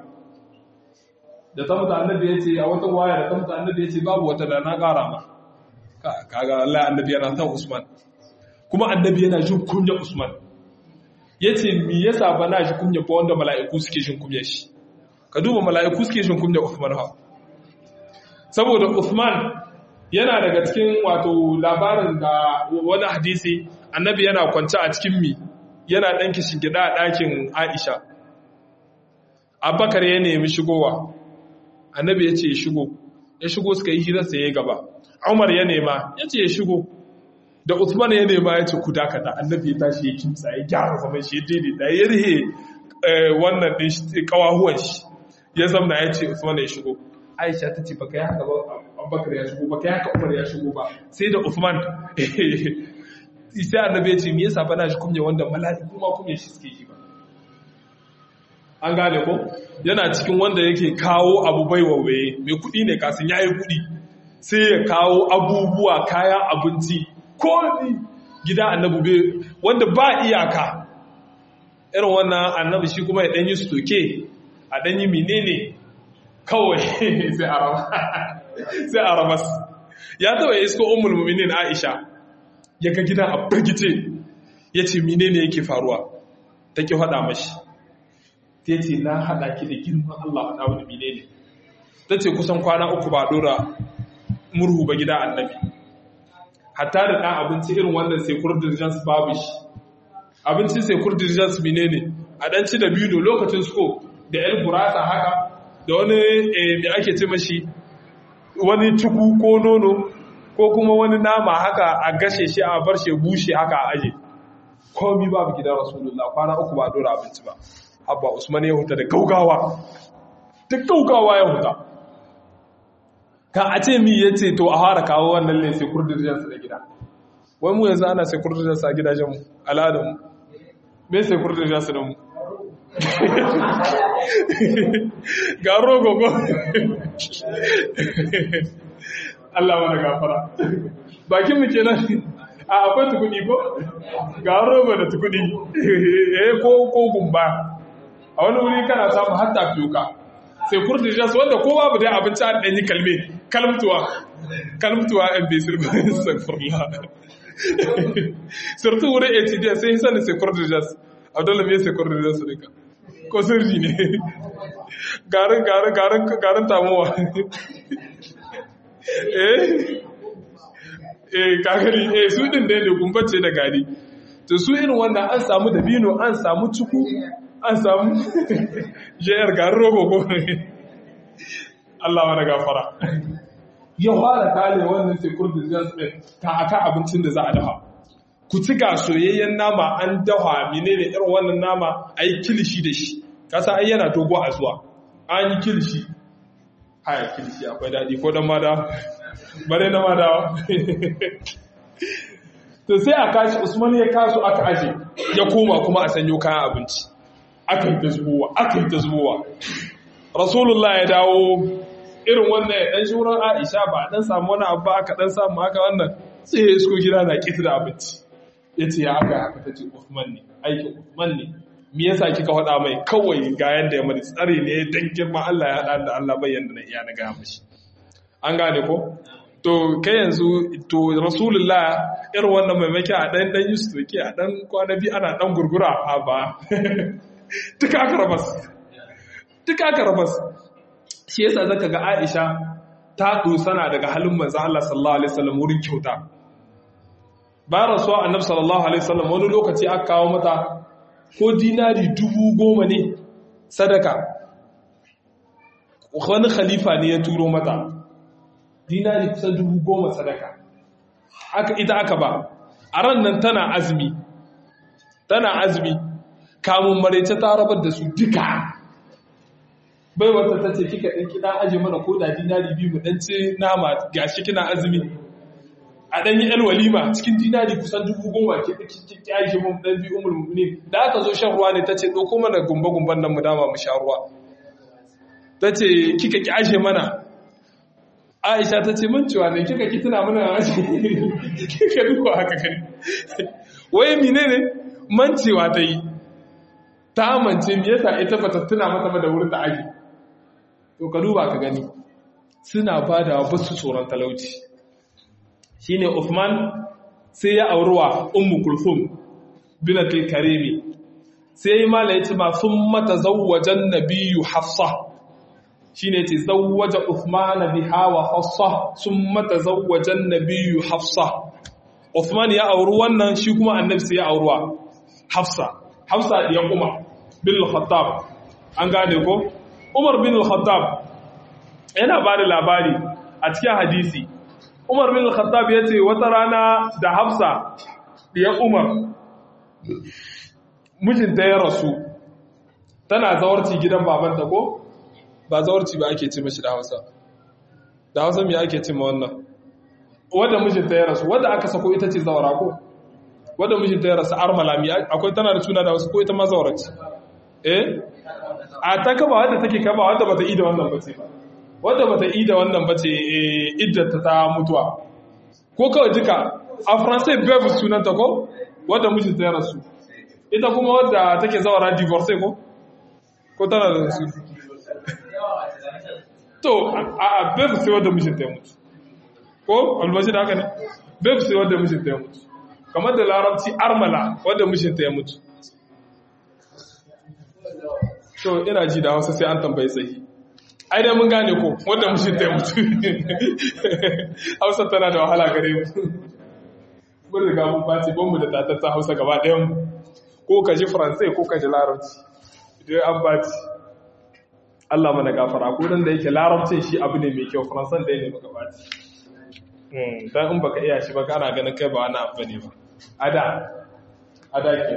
da ta mutu annabi yace a wata waya da ta mutu annabi yace babu wata da na kara ma kaga Allah annabi yana san Usman kuma annabi yana jin kunya Usman yace me yasa ba na ji kunya ba wanda mala'iku suke jin kunya shi ka duba mala'iku suke jin kunya Uthman ha saboda Uthman yana daga cikin wato labarin da wani hadisi annabi yana kwance a cikin mi yana dan kishin gida a ɗakin Aisha Abubakar ya nemi shigowa annabi ya ce ya shigo ya shigo suka yi hirar sa ya gaba Umar ya nema ya ce ya shigo da Uthman ya nema ya ce ku dakata annabi ya tashi ya kimsa ya gyara zaman shi ya daidaita ya rihe wannan din kawahuwan shi ya zamna ya ce Usman ya shigo Aisha ta ce baka yi haka ba Abubakar ya shigo baka yi haka Umar ya shigo ba sai da Usman sai annabi ya ce me yasa bana shi kunya wanda mala'iku ma kunya shi suke yi ba an gane ko yana cikin wanda yake kawo abu bai wawaye mai kuɗi ne kasin yayi kuɗi sai ya kawo abubuwa kayan abinci ko gida annabi wanda ba iyaka irin wannan annabi shi kuma ya ɗanyi stoke a ɗanyi menene kawai sai a ramas ya taba isko umul muminin aisha ya ga gidan a birgice ya ce menene yake faruwa ta ki faɗa mashi ta ce na haɗa ki da girman Allah faɗa wani menene ta ce kusan kwana uku ba ɗora murhu ba gida annabi hatta da ɗan abinci irin wannan sai kurdirjans babu shi abincin sai kurdirjans menene a ɗan ci da biyu lokacin sko da yan gurasa haka da wani da ake ce mashi wani ciku ko nono ko kuma wani nama haka a gashe shi a bar shi bushe haka a aje komi babu gidan rasulullah kwana uku ba dora abinci ba abba usman ya huta da gaugawa da gaugawa ya huta kan a ce mi ya ce to a fara kawo wannan ne sai kurdirjansu da gida wai mu yanzu ana sai kurdirjansu a gidajenmu al'adarmu me sai kurdirjansu da mu ga rogo ko Allah mana gafara bakin mu kenan a akwai tukudi ko ga rogo da tukudi eh ko ko gumba a wani wuri kana samu hatta fiyuka sai kurdi jas wanda ko babu dai abinci an danyi kalme kalmtuwa kalmtuwa an bai sirma astaghfirullah surtout wurin ATD sai sani sai kurdi jas abdullahi me sai kurdi jas ne ka ko sirri ne garin garin garin garin tamuwa eh eh kakari eh su din da ne gumbace da gari to su irin wannan an samu dabino an samu cuku an samu jayar garin rogo ko Allah mana gafara ya fara kale wannan sai kurdin jasmin ta aka abincin da za a dafa ku ci ga soyayyen nama an dafa menene irin wannan nama a yi kilishi da shi kasa ai yana dogo a zuwa an yi kilishi haya kilishi akwai daɗi ko don mada bare na mada to sai a kashi usman ya kasu aka aje ya koma kuma a sanyo kayan abinci aka yi ta zubowa aka yi ta zubowa rasulullah ya dawo irin wannan ya ɗan shi wurin aisha ba a ɗan samu wani abu aka ɗan samu haka wannan sai ya isko gida na ƙita da abinci ya ce ya aka haka ta ce Uthman ne aikin Uthman ne me yasa kika faɗa mai kawai ga yanda ya mani tsare ne dan girma Allah ya haɗa da Allah bayan da na iya na gaya mashi an gane ko to kai yanzu to rasulullah irin wannan maimaki a ɗan ɗan yusuf ke a ɗan kwana biyu ana ɗan gurgura a ba duka aka rabas duka aka rabas shi yasa zaka ga Aisha ta dosana daga halin manzo Allah sallallahu alaihi wasallam wurin kyauta bayan rasuwa annabi sallallahu alaihi wasallam wani lokaci aka kawo mata ko dinari dubu goma ne sadaka wani khalifa ne ya turo mata dinari kusan dubu goma sadaka aka ita aka ba a ran nan tana azumi tana azumi kamun maraice ta rabar da su duka bai wata ta ce kika ɗan kina aje mana ko da dinari biyu mu ɗan ce nama gashi kina azumi a ɗan yi walima cikin dinari kusan dubu goma ki aje mu ɗan biyu umul mu'minin da aka zo shan ruwa ne ta ce ɗauko mana gumba gumban nan mu dama mu sha ruwa ta ce kika ki aje mana Aisha ta ce man cewa ne kika ki tuna mana aje kika duka haka kai wai menene mancewa ta yi ta amince me yasa ita bata tuna mata da wurin da aje to ka duba ka gani suna bada ba su tsoron talauci shine Uthman sai ya aurewa Ummu Kulthum binatul Karimi sai mala yace ma sun mata zawwajan nabiyyu Hafsa shine yace zawwaja Uthman biha wa Hafsa sun mata zawwajan nabiyyu Hafsa Uthman ya auri wannan shi kuma annabi sai ya aurewa Hafsa Hafsa ya kuma bin al-Khattab an gane ko Umar bin al-Khattab yana ba da labari a cikin hadisi Umar bin al-Khattab ya ce wata rana da Hafsa ya Umar mijinta ya rasu tana zawarci gidan babanta ko ba zawarci ba ake ce mashi da Hausa da Hausa me ake ce ma wannan wanda mijinta ya rasu wanda aka sako ita ce zawara ko wanda mijinta ya rasu armalami akwai tana da suna da wasu ko ita ma zawarci eh a ta kaba wadda take kaba wadda bata yi da wannan bace ba wadda bata yi da wannan bace iddata ta mutuwa ko kawai duka a faransai bev sunanta ko wadda mijinta ya rasu ita kuma wadda take zawara divorce ko ko tana da su to a bev sai wadda mijinta ya mutu ko albashi da haka ne bev sai wadda mijinta ya mutu kamar da larabci armala wadda mijinta ya mutu to ina ji da hausa sai an tambayi tsayi ai dai mun gane ko wanda mushin ta mutu hausa tana da wahala gare mu mun riga mun bace ban mu da tatatta hausa gaba ɗayan mu ko ka ji faransai ko ka ji larabci idan an bace Allah mana gafara ko dan da yake larabcin shi abu ne mai kyau faransan da ne maka bace dan in baka iya shi ba kana ganin kai ba wani abu ne ba ada ada ke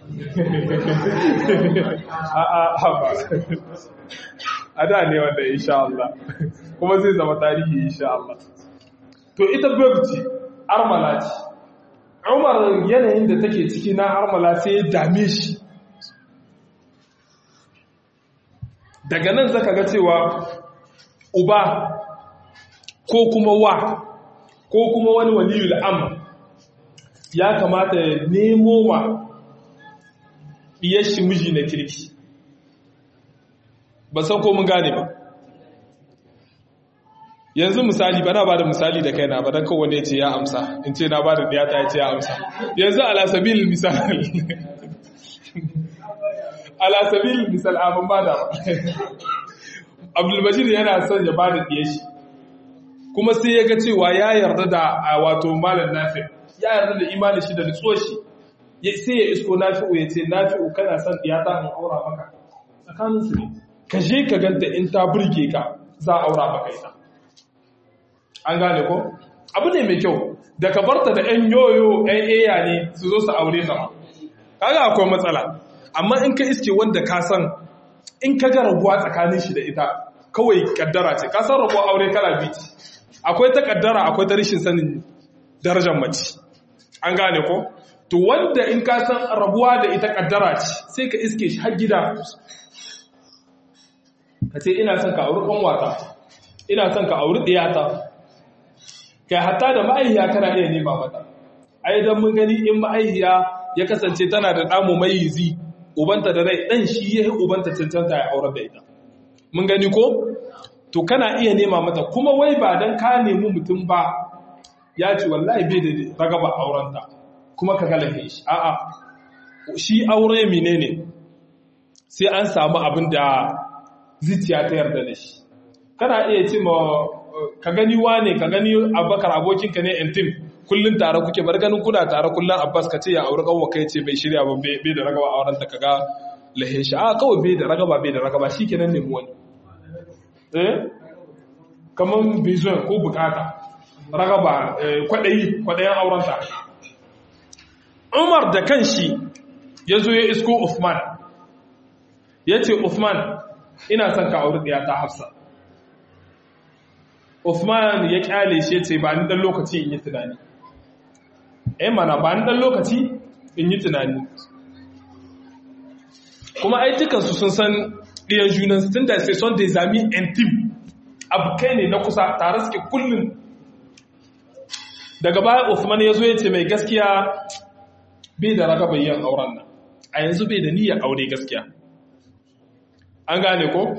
a a ba ada ne wanda insha Allah kuma zai zama tarihi insha Allah to ita babci armala ce Umar yanayin da take ciki na armala sai ya dame shi daga nan zaka ga cewa uba ko kuma wa ko kuma wani waliyul amr ya kamata ya nemo wa shi miji na kirki ba san ko mun gane ba yanzu misali bana ba da misali da kaina ba don kowane ya ce ya amsa in ce na ba da ɗiyata ya ce ya amsa yanzu alasabil misali alasabil misal abin ba da abdulbashir yana son ya ba da shi kuma sai ya ga cewa ya yarda da wato malam nafi ya yarda da imanin shi da nutsuwa shi sai ya isko nafi'u ya ce nafi'u kana son ɗiyata in aura maka tsakaninsu ne ka je ka ganta in ta burge ka za a aura maka ita an gane ko abu ne mai kyau da ka barta da ‘yan yoyo ‘yan eya ne su zo su aure ta kaga akwai matsala amma in ka iske wanda ka san in ka ga rabuwa tsakanin shi da ita kawai kaddara ce ka san rabuwa aure kala biyu akwai ta kaddara akwai ta rashin sanin darajar mace an gane ko to wanda in ka san rabuwa da ita kaddara ce sai ka iske shi har gida ka ce ina son ka auri ƙanwata ina son ka auri ɗiyata kai hatta da ma'aihiya kana iya nema mata ai dan mun gani in ma'aihiya ya kasance tana da ɗamu mai yizi ubanta da rai ɗan shi ya ubanta cancanta ya aurar da ita mun gani ko to kana iya nema mata kuma wai ba dan ka nemi mutum ba ya ce wallahi bai da ragaba aurenta kuma ka galafe shi a'a shi aure menene sai an samu abin da zuciya ta yarda da shi kana iya ce ma ka gani wane ka gani abakar abokinka ne intim kullun tare kuke bar ganin kuna tare kullun abbas ka ce ya auri kanwa kai ce bai shirya ba bai da ragaba auren ta kaga lahe shi a kawai bai da ragaba bai da ragaba shikenan ne wani eh kaman bizon ko bukata ragaba kwadayi kwadayen auren ta Umar da kanshi ya zo ya isko Uthman ya ce Uthman ina son ka auri ɗaya ta Hafsa Uthman ya kyale shi ce ba ni dan lokaci in yi tunani. Eh mana ba ni dan lokaci in yi tunani. Kuma ai dukansu sun san ɗiyan junan tun da sai son des amis intime. Abu kai ne na kusa tare suke kullum. Daga baya Uthman ya zo ya ce mai gaskiya bai da raga bayyan auren nan. A yanzu bai da niyyar aure gaskiya. An gane ko?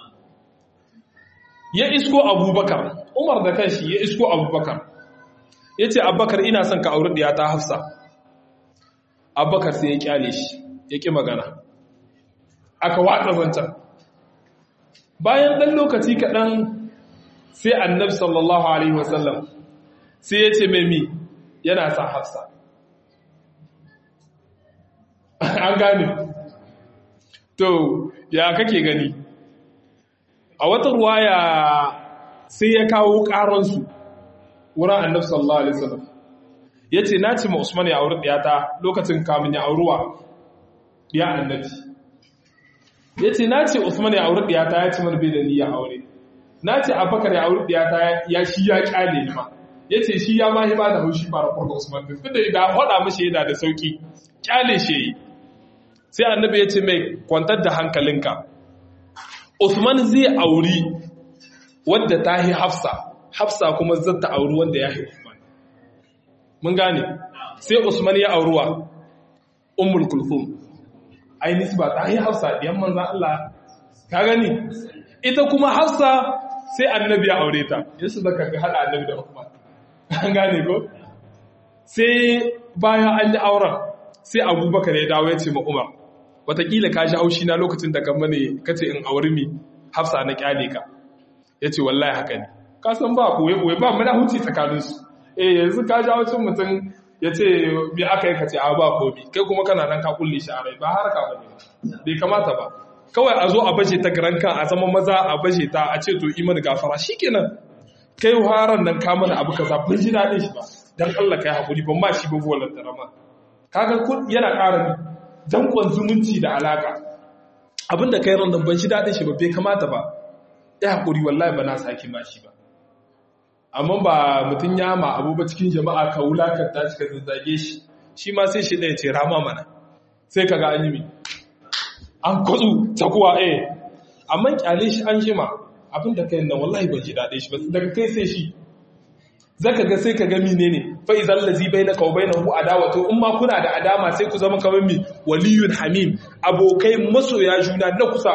Ya isko Abubakar, Umar da kanshi ya isko Abubakar. Ya ce, Abubakar ina son ka auri ɗiya ta hafsa. Abubakar sai ya kyale shi, ya ƙi magana. Aka watsa zancen. Bayan ɗan lokaci kaɗan sai annab sallallahu Alaihi wasallam sai ya ce mai mi yana sa hafsa. An gane. To, ya kake gani? a wata ruwaya sai ya kawo ƙaransu wurin annab sallallahu alaihi wasallam ya ce na ce ma usman ya auri ɗiyata lokacin kamun ya auruwa ɗiya annabi ya ce na ce usman ya auri ɗiyata ya ce mana bai da niyya aure na ce abakar ya auri ɗiyata ya shi ya ƙyale ni ma ya ce shi ya mahi ba da haushi fara kwarga usman din tunda da faɗa mashi yana da sauki ƙyale shi yi sai annabi ya ce mai kwantar da hankalinka Usman zai auri wadda ta yi Hafsa, Hafsa kuma zata auri wanda ya yi Usman. Mun gane, sai Usman ya auruwa, Ummul Kulthum. Ai nisba ta yi Hafsa ɗiyan manzan Allah, ka gani? Ita kuma Hafsa sai annabi ya aure ta, yasu zaka ga haɗa annabi da Usman. An gane ko? Sai bayan an yi auren, sai Abubakar ya dawo ya ce ma Umar, watakila ka shi haushi na lokacin da kan mane kace in auri mi hafsa na kyale ka ya ce wallahi haka ne ka san ba ɓoye-ɓoye ba mana huci tsakaninsu eh yanzu ka ji haushin mutum ya ce me aka yi ka ce a ba komi kai kuma kana nan ka kulle shi a rai ba haraka ba ne bai kamata ba kawai a zo a baje ta garan kan a zama maza a baje ta a ce to iman gafara shikenan kai haran nan ka mana abu kaza ban ji daɗin shi ba dan Allah kai hakuri ban ma shi ba volan tarama kaga kun yana ƙara dankon zumunci da alaka abinda kai ran nan ban ji daɗin shi ba bai kamata ba ya hakuri wallahi ba na saki ma shi ba amma ba mutum ya ma abu ba cikin jama'a ka wulakanta shi ka zazzage shi shi ma sai shi ɗaya ce rama mana sai ka ga an yi mi an kwatsu takuwa eh amma kyale shi an jima abinda kai nan wallahi ban ji daɗe shi ba daga kai sai shi zaka ga sai ka ga mine ne fa idan lazi bainaka wa bainahu adawatu in ma kuna da adama sai ku zama kamar mi waliyun hamim abokai masoya juna na kusa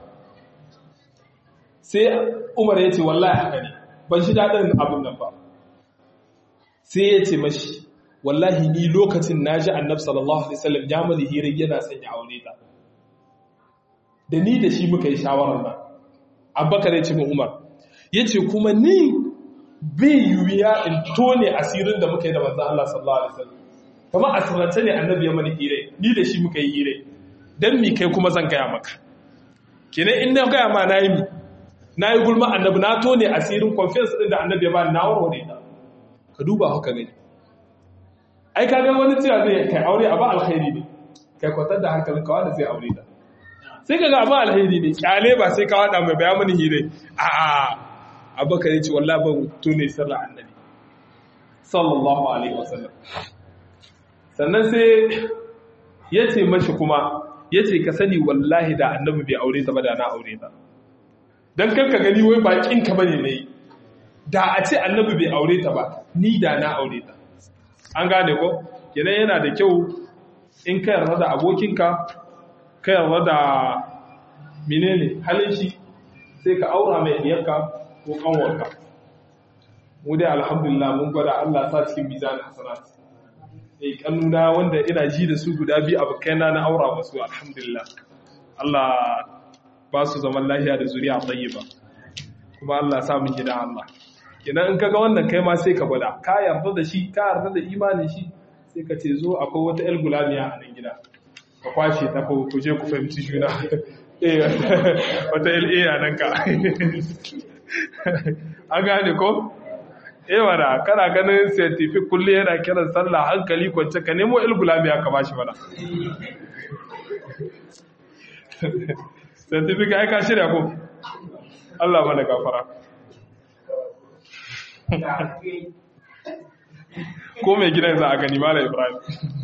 sai Umar ya ce wallahi haka ne ban shi daɗin abin nan ba sai ya ce mashi wallahi ni lokacin na ji annab sallallahu alaihi wasallam ya mani hirar yana son ya aure ta da ni da shi muka yi shawarar nan abubakar ya ce mu umar ya ce kuma ni bai yiwuya in tone asirin da muka yi da manzan Allah sallallahu alaihi wasallam kama asirance ne annabi ya mani hire ni da shi muka yi hire dan mi kai kuma zan gaya maka kenan in na gaya ma na yi mi na yi gulma annabi na tone asirin confidence din da annabi ya ba na warware ta ka duba haka gani ai ka ga wani cewa zai kai aure a ba alkhairi ne kai kwatar da hankalin ka wanda zai aure ta sai ka ga ba alkhairi ne kyale ba sai ka wada mai bayan mani hire a a abakar yace wallahi ban tone sirrin annabi sallallahu alaihi wasallam sannan sai yace mashi kuma yace ka sani wallahi da annabi bai aure ta ba da na aure ta don kanka gani wai bakin ka bane ne da a ce annabi bai aure ta ba ni da na aure ta an gane ko kenan yana da kyau in ka yarda da abokinka ka yarda da menene halin shi sai ka aura mai diyarka ko kanwarka mu dai alhamdulillah mun gwada Allah sa cikin mizanin hasanat eh kannuna wanda ina ji da su guda biyu abokaina na aura musu alhamdulillah Allah ba su zaman lafiya da zuriya tayyiba kuma Allah sa mun gida Allah idan in kaga wannan kai ma sai ka gwada ka yarda da shi ka yarda da imanin shi sai ka ce zo akwai wata el gulamiya a nan gida ka kwashe ta ko ku je ku fahimci juna eh wata el a nan ka an gane ko eh wala kana ganin scientific kullu yana kiran sallah hankali kwance ka nemo el gulamiya ka bashi mana scientific ai ka shirya ko Allah mana gafara ko mai gidan za a gani mala ibrahim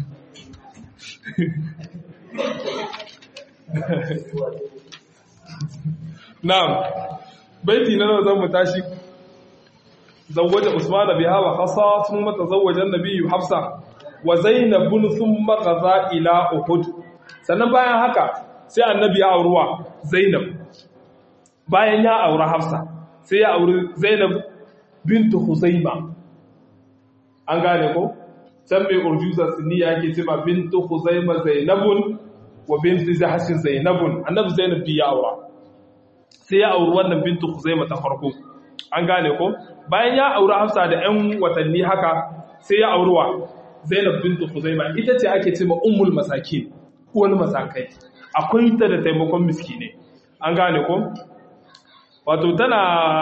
na'am baiti na nawa zan mu tashi zawwaja usman biha wa khasa thumma tazawwaja an-nabiy hafsa wa zainab thumma qaza ila uhud sannan bayan haka sai annabi ya auruwa zainab bayan ya aura hafsa sai ya auri zainab bintu huzaima an gane ko can mai urjuza siniya yake cewa bintu huzaima zainabun wa bintu jahashin zainabun annabi zainab bi ya aura sai ya auri wannan bintu huzaima ta farko an gane ko bayan ya aura hafsa da 'yan watanni haka sai ya auruwa zainab bintu huzaima ita ce ake cewa ummul masakin uwar masakai akwai ta da taimakon miskine an gane ko wato tana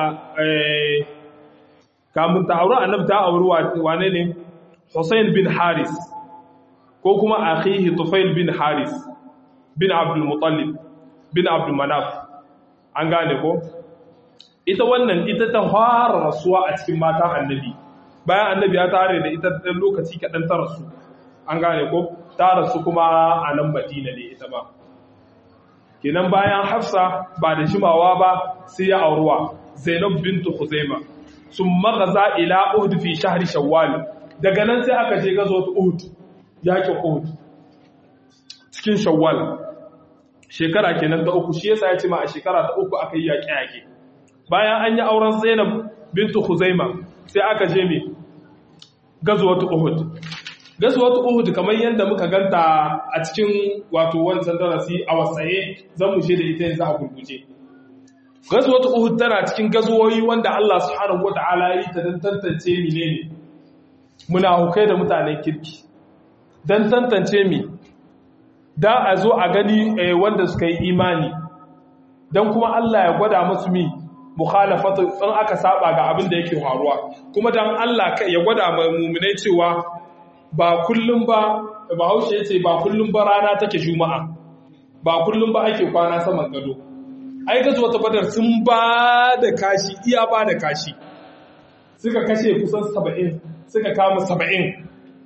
kamun ta auri annab ta auri wane ne Hussein bin Haris ko kuma akhihi Tufail bin Haris bin Abdul Muttalib bin Abdul Manaf an gane ko ita wannan ita ta fara rasuwa a cikin matan annabi bayan annabi ya tare da ita ɗan lokaci kaɗan ta rasu an gane ko ta rasu kuma a nan madina ne ita ba kenan bayan hafsa ba da jimawa ba sai ya auruwa zainab bintu khuzaima sun magaza ila uhud fi shahri shawwal daga nan sai aka je gazo uhud yakin uhud cikin shawwal shekara kenan ta uku shi yasa ya ce ma a shekara ta uku aka yi yaƙe yaƙe bayan an yi auren zainab bintu khuzaima sai aka je me gazuwatu uhud gazuwatu uhud kamar yadda muka ganta a cikin wato wancan darasi a wasaye zan mu da ita yanzu a gurguje gazuwatu uhud tana cikin gazuwoyi wanda Allah subhanahu wataala ya yi ta dan tantance menene munafukai da mutanen kirki dan tantance mi da a zo a gani wanda suka yi imani dan kuma Allah ya gwada musu mi mukhalafatu in aka saba ga abin da yake faruwa kuma dan Allah ya gwada mai mu'minai cewa ba kullum ba Bahaushe yace ba kullum ba rana take juma'a ba kullum ba ake kwana saman gado ai gazo wata badar sun ba da kashi iya ba da kashi suka kashe kusan 70 suka kama 70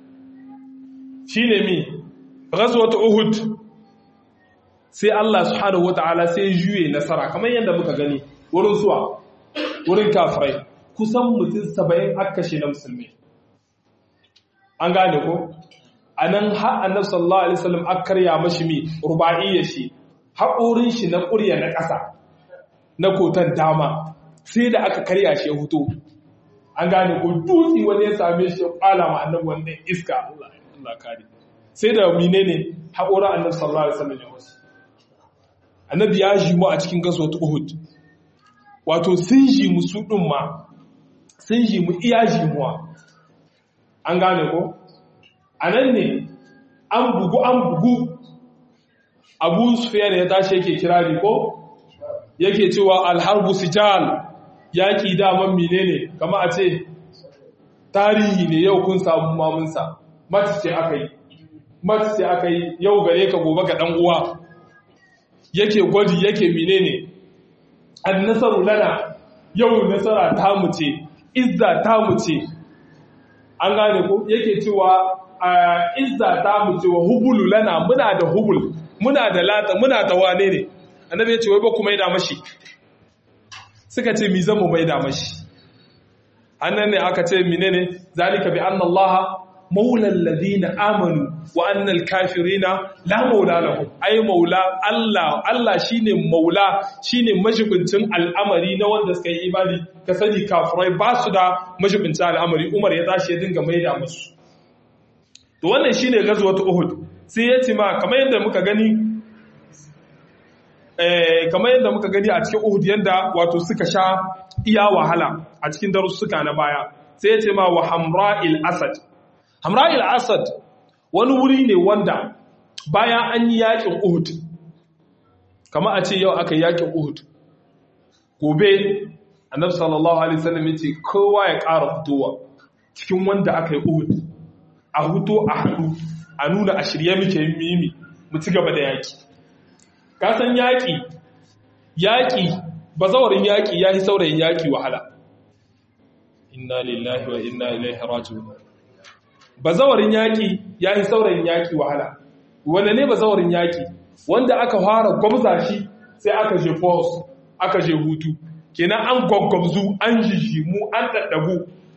shine mi ghazwat uhud sai Allah subhanahu wataala sai juye nasara kamar yadda muka gani wurin suwa wurin kafirai kusan mutum 70 aka kashe na musulmi an gane ko anan har annabi sallallahu alaihi wasallam aka karya mashi mi ruba'iyya shi haƙorin shi na ƙurya na ƙasa na kotan dama sai da aka karya shi ya huto an gane ko dutse wani ya same shi ya kwala ma annabi wannan iska Allah kare sai da mine ne haƙorin annabi sallallahu alaihi wasallam ya wasu annabi ya ji mu a cikin gaso ta Uhud wato sun ji mu su din ma sun ji mu iya ji muwa an gane ko anan ne an bugu an bugu abu sufiyar ya tashi yake kirari ko yake cewa alharbu sijal yaƙi daman mine ne kama a ce tarihi ne yau kun samu mamunsa mati ce aka yi mati ce aka yi yau gare ka gobe ga ɗan uwa yake gwaji yake mine ne an nasaru lana yau nasara ta mu ce izza ta mu ce an gane ko yake cewa izza ta mu ce wa hubulu lana muna da hubul muna da lata muna da wane ne annabi ya ce wai ba ku maida mashi suka ce mi zamu maida mashi annan ne aka ce menene zalika bi anna allaha maula alladhina amanu wa anna alkafirina la maula lahum ay maula allah allah shine maula shine majibincin al'amari na wanda suka yi imani ka sani kafirai ba su da majibincin al'amari umar ya tashi ya dinga maida musu to wannan shine gazwatu uhud sai ya ce ma kamar yadda muka gani kamar yadda muka gani a cikin Uhud yadda wato suka sha iya wahala a cikin darussuka na baya sai ya ce ma wa Hamra'il Asad Hamra'il Asad wani wuri ne wanda bayan an yi yakin Uhud kamar a ce yau aka yi yakin Uhud gobe Annabi sallallahu alaihi wasallam ya ce kowa ya ƙara fitowa cikin wanda aka yi Uhud a huto a haɗu a nuna a shirye muke mimi mu ci gaba da yaƙi kasan yaƙi yaƙi bazawarin yaƙi ya yi saurayin yaƙi wahala inna lillahi wa inna ilaihi raji'un bazawarin yaƙi ya yi saurayin yaƙi wahala wanda ne bazawarin yaƙi wanda aka fara gwamza shi sai aka je force aka je hutu kenan an gwaggwabzu an jijimu an daddabu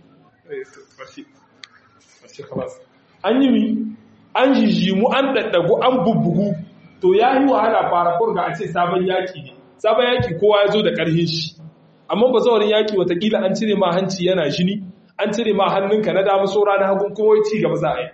an yi mi an jijimu an daddagu an bubbugu to ya yi wahala fara kurga a ce sabon yaki ne sabon yaki kowa ya zo da ƙarhin shi amma ba zaurin yaki watakila an cire ma hanci yana jini an cire ma hannunka na damu saura na hagun kuma ci gaba za a yi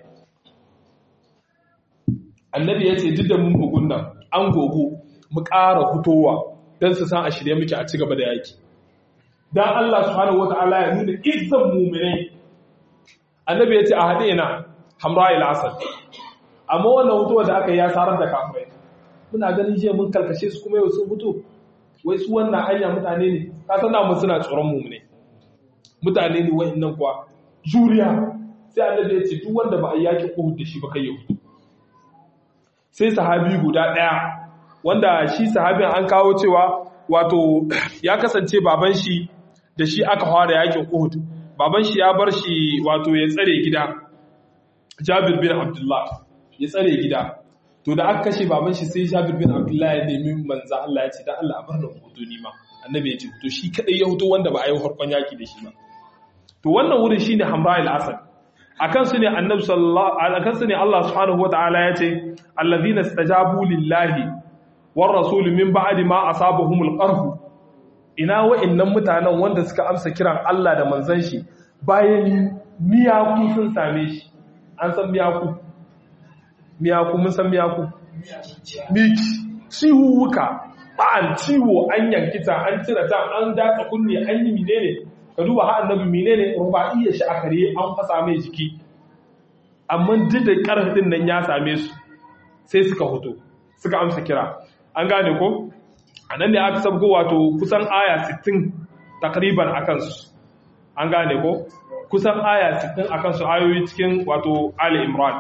annabi ya ce duk da mun bugun nan an gogo mu ƙara fitowa don su san a shirye muke a ci gaba da yaki dan Allah subhanahu wataala ya nuna izzan mu'minai annabi ya ce a haɗe na hamra ila asad amma wannan hutuwa da aka yi ya sarar da kafirai muna ganin jiya mun kalkashe su kuma yau sun hutu wai su wannan hanya mutane ne ka san da suna tsoron mu ne mutane ne wayannan kuwa juriya sai annabi ya ce duk wanda ba a yaki Uhud da shi ba kai ya hutu sai sahabi guda daya wanda shi sahabin an kawo cewa wato ya kasance baban shi da shi aka fara yakin Uhud baban shi ya bar shi wato ya tsare gida Jabir bin Abdullah ya tsare gida to da aka kashe baban shi sai Jabir bin Abdullah ya nemi manzo Allah ya ce dan Allah a bar da hutu ni ma annabi ya ce to shi kadai ya hutu wanda ba a yi harkon yaki da shi ba to wannan wurin shine Hamra al-Asad akan su ne annabi sallallahu akan su ne Allah subhanahu wataala ya ce alladhina istajabu lillahi war rasul min ba'di ma asabahumul qarh ina wa'annan mutanen wanda suka amsa kiran Allah da manzon shi bayan miyaku sun same shi an san miyaku miyaku mun san miyaku miki ciwuka ba'an ciwo an yankita an cire ta an datsa kunne an yi menene ka duba ha annabi menene ruba'iyya shi a kare an fasa mai jiki amma duk da karfin nan ya same su sai suka hoto suka amsa kira an gane ko anan ne aka sabgo wato kusan aya 60 takriban akan su an gane ko kusan aya 60 akan su ayoyi cikin wato Ali Imran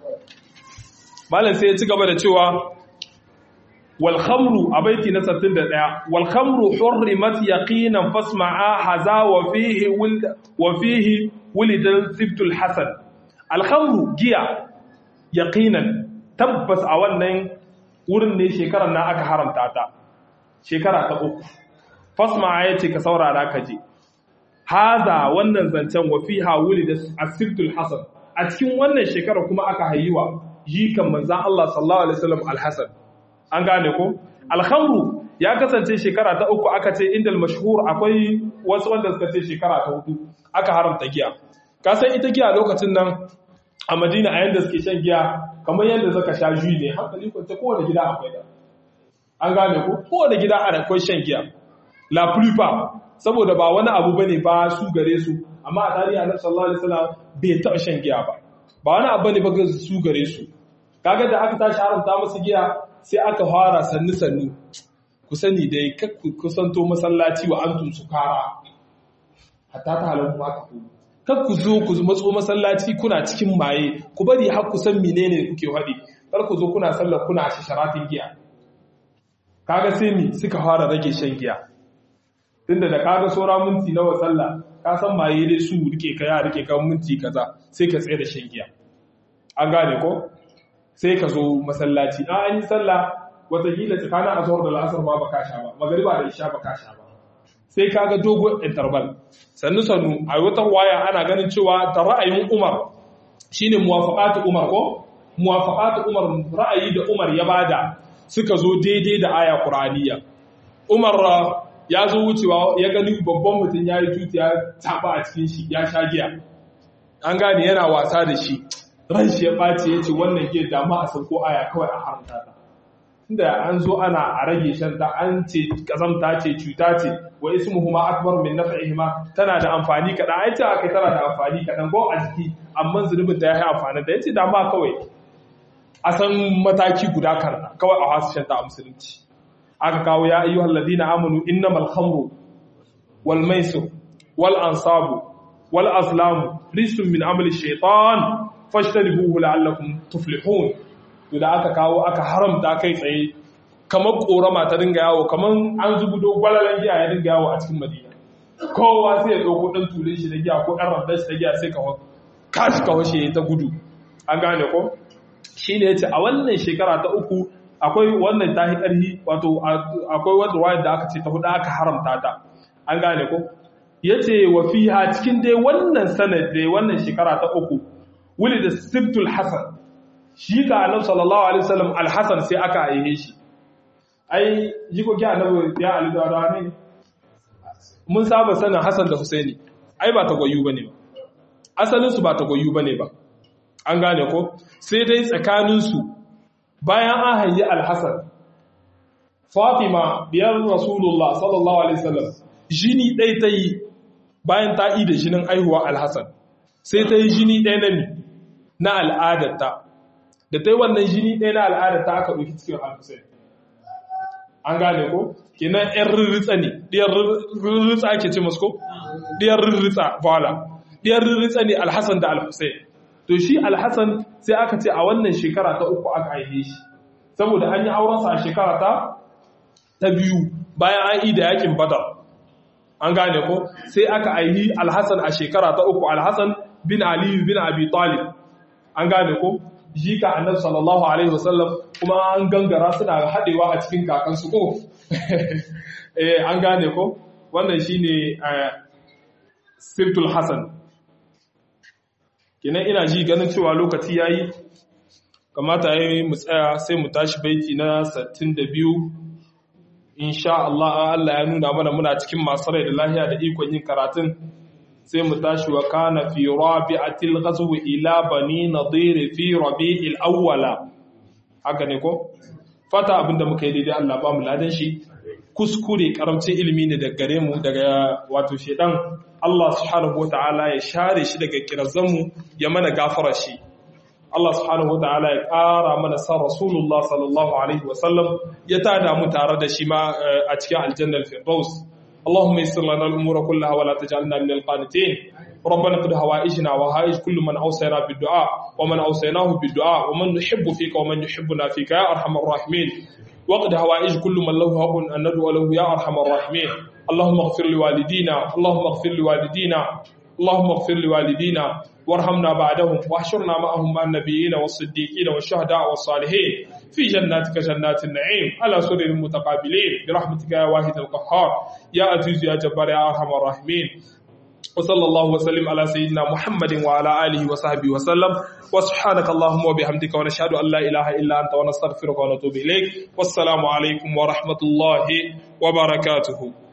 malam sai ya ci gaba da cewa wal khamru a baiti na 61 wal khamru hurrimat yaqinan fasma'a haza wa fihi wa fihi wulidal sibtul hasan al khamru giya yaqinan tabbas a wannan wurin ne shekarar na aka haramta ta shekara ta uku fasma'a yace ka saurara ka je haza wannan zancen wa fiha wulidal sibtul hasan a cikin wannan shekara kuma aka hayiwa jikan manzan Allah sallallahu Alaihi wasallam alhassan an gane ko? alhamru ya kasance shekara ta uku aka ce inda mashhur akwai wasu wanda suka ce shekara ta hudu aka haramta giya kasan ita giya lokacin nan a madina a yadda suke shan giya kamar yadda zaka sha juyi ne hankali kwance kowane gida akwai da an gane ko kowane gida ana akwai shan giya la plupart saboda ba wani abu bane ba su gare su amma a tarihi annabi sallallahu alaihi wasallam bai taɓa shan giya ba ba wani abu ne ba ga su gare su kaga da aka tashi haramta musu giya sai aka fara sannu sannu ku sani dai kakku kusanto masallaci wa antum sukara hatta ta halan ma ka ku kakku zo ku matso masallaci kuna cikin maye ku bari har ku san menene kuke faɗi kar ku zo kuna sallar kuna sharatin giya kaga sai mi suka fara rage shan giya tunda da kaga saura minti nawa sallah ka san maye dai su rike ka ya rike kan minti kaza sai ka tsaye da shan giya an gane ko sai ka zo masallaci a an yi sallah watakila tsakanin azhar da la'asar ma baka sha ba magariba da isha baka sha ba sai kaga dogon interval sannu sannu a wata waya ana ganin cewa da ra'ayin Umar shine muwafaqatu Umar ko muwafaqatu Umar ra'ayi da Umar ya bada suka zo daidai da aya Qur'aniyya Umar ya zo wucewa ya gani babban mutum ya yi tuti ya taba a cikin shi ya sha giya an gane yana wasa da shi ran shi ya ɓace ya ce wannan giya dama a sauko aya kawai a haramta ta inda an zo ana a rage shan ta an ce kazamta ce cuta ce wa ismuhu ma akbar min naf'ihima tana da amfani kaɗan ai ce aka tana da amfani kaɗan ko a jiki amma zunubin ta ya yi amfani da ya ce dama kawai a san mataki guda karna kawai a wasu shan ta a musulunci aka kawo ya ayyuhal ladina amanu innamal khamru wal maisir wal ansabu wal azlamu rijsun min amali shaytan fashtanibuhu la'allakum tuflihun to da aka kawo aka haramta kai tsaye kamar korama ta dinga yawo kamar an zubudo gwalalan giya ya dinga yawo a cikin madina kowa sai ya dauko dan tulin shi da giya ko dan rabdan shi da giya sai ka kashi ka washe ta gudu an gane ko shine yace a wannan shekara ta uku akwai wannan tahi ƙarhi wato akwai wanda wayar da aka ce ta hudu aka haramta ta an gane ko yace wa fiha cikin dai wannan sanad dai wannan shekara ta uku wuli da sibtul hasan shi ka annabi sallallahu alaihi wasallam al-hasan sai aka aihe shi ai jikoki annabi ya ali da rani mun saba sanin hasan da husaini ai ba ta goyu bane ba asalin su ba ta goyu bane ba an gane ko sai dai tsakanin su bayan an hayyi alhassan fatima biyar rasulullah sallallahu alaihi wasallam jini ɗai ta yi bayan ta yi da jinin aihuwa alhassan sai ta yi jini ɗaya na na al'adarta da ta yi wannan jini ɗaya na al'adarta aka ɗauki cikin alhussein an gane ko kenan yan rirritsa ne ɗiyar rirritsa ake ce masu ko ɗiyar rirritsa voila ɗiyar rirritsa ne alhassan da alhussein to shi alhassan sai aka ce a wannan shekara ta uku aka haife shi saboda an yi aurensa a shekara ta ta biyu bayan an yi da yakin badar an gane ko sai aka aihi alhassan a shekara ta uku alhassan bin ali bin abi talib an gane ko jika annabi sallallahu alaihi wasallam kuma an gangara suna hadewa a cikin kakansu ko eh an gane ko wannan shine sirtul hasan kenan ina ji ganin cewa lokaci yayi kamata yayi mu tsaya sai mu tashi baiti na 62 insha Allah Allah ya nuna mana muna cikin masu rai da lahiya da ikon yin karatun sai mu tashi wa kana fi rabi'atil ghazw ila bani nadir fi rabi'il awwala haka ne ko fata abinda muka yi daidai Allah ba mu ladan shi kuskure karamcin ilimi ne daga gare mu daga wato shedan Allah subhanahu wataala ya share shi daga kirazanmu ya mana gafara shi Allah subhanahu wa ta'ala ya ƙara mana san Rasulullah sallallahu Alaihi wasallam ya tada mu tare da shi ma a cikin aljannar Firdaus اللهم يسر لنا الأمور كلها ولا تجعلنا من القانتين ربنا قد هوائجنا وهائج كل من أوصينا بالدعاء ومن أوصيناه بالدعاء ومن نحب فيك ومن يحبنا فيك يا أرحم الراحمين وقد هوائج كل من له حق أن ندعو له يا أرحم الراحمين اللهم اغفر لوالدينا اللهم اغفر لوالدينا اللهم اغفر لوالدينا وارحمنا بعدهم واحشرنا معهم مع النبيين والصديقين والشهداء والصالحين في جناتك جنات النعيم على سرر متقابلين برحمتك يا واحد القهار يا عزيز يا جبار يا ارحم الراحمين وصلى الله وسلم على سيدنا محمد وعلى اله وصحبه وسلم وسبحانك اللهم وبحمدك ونشهد ان لا اله الا انت ونستغفرك ونتوب اليك والسلام عليكم ورحمه الله وبركاته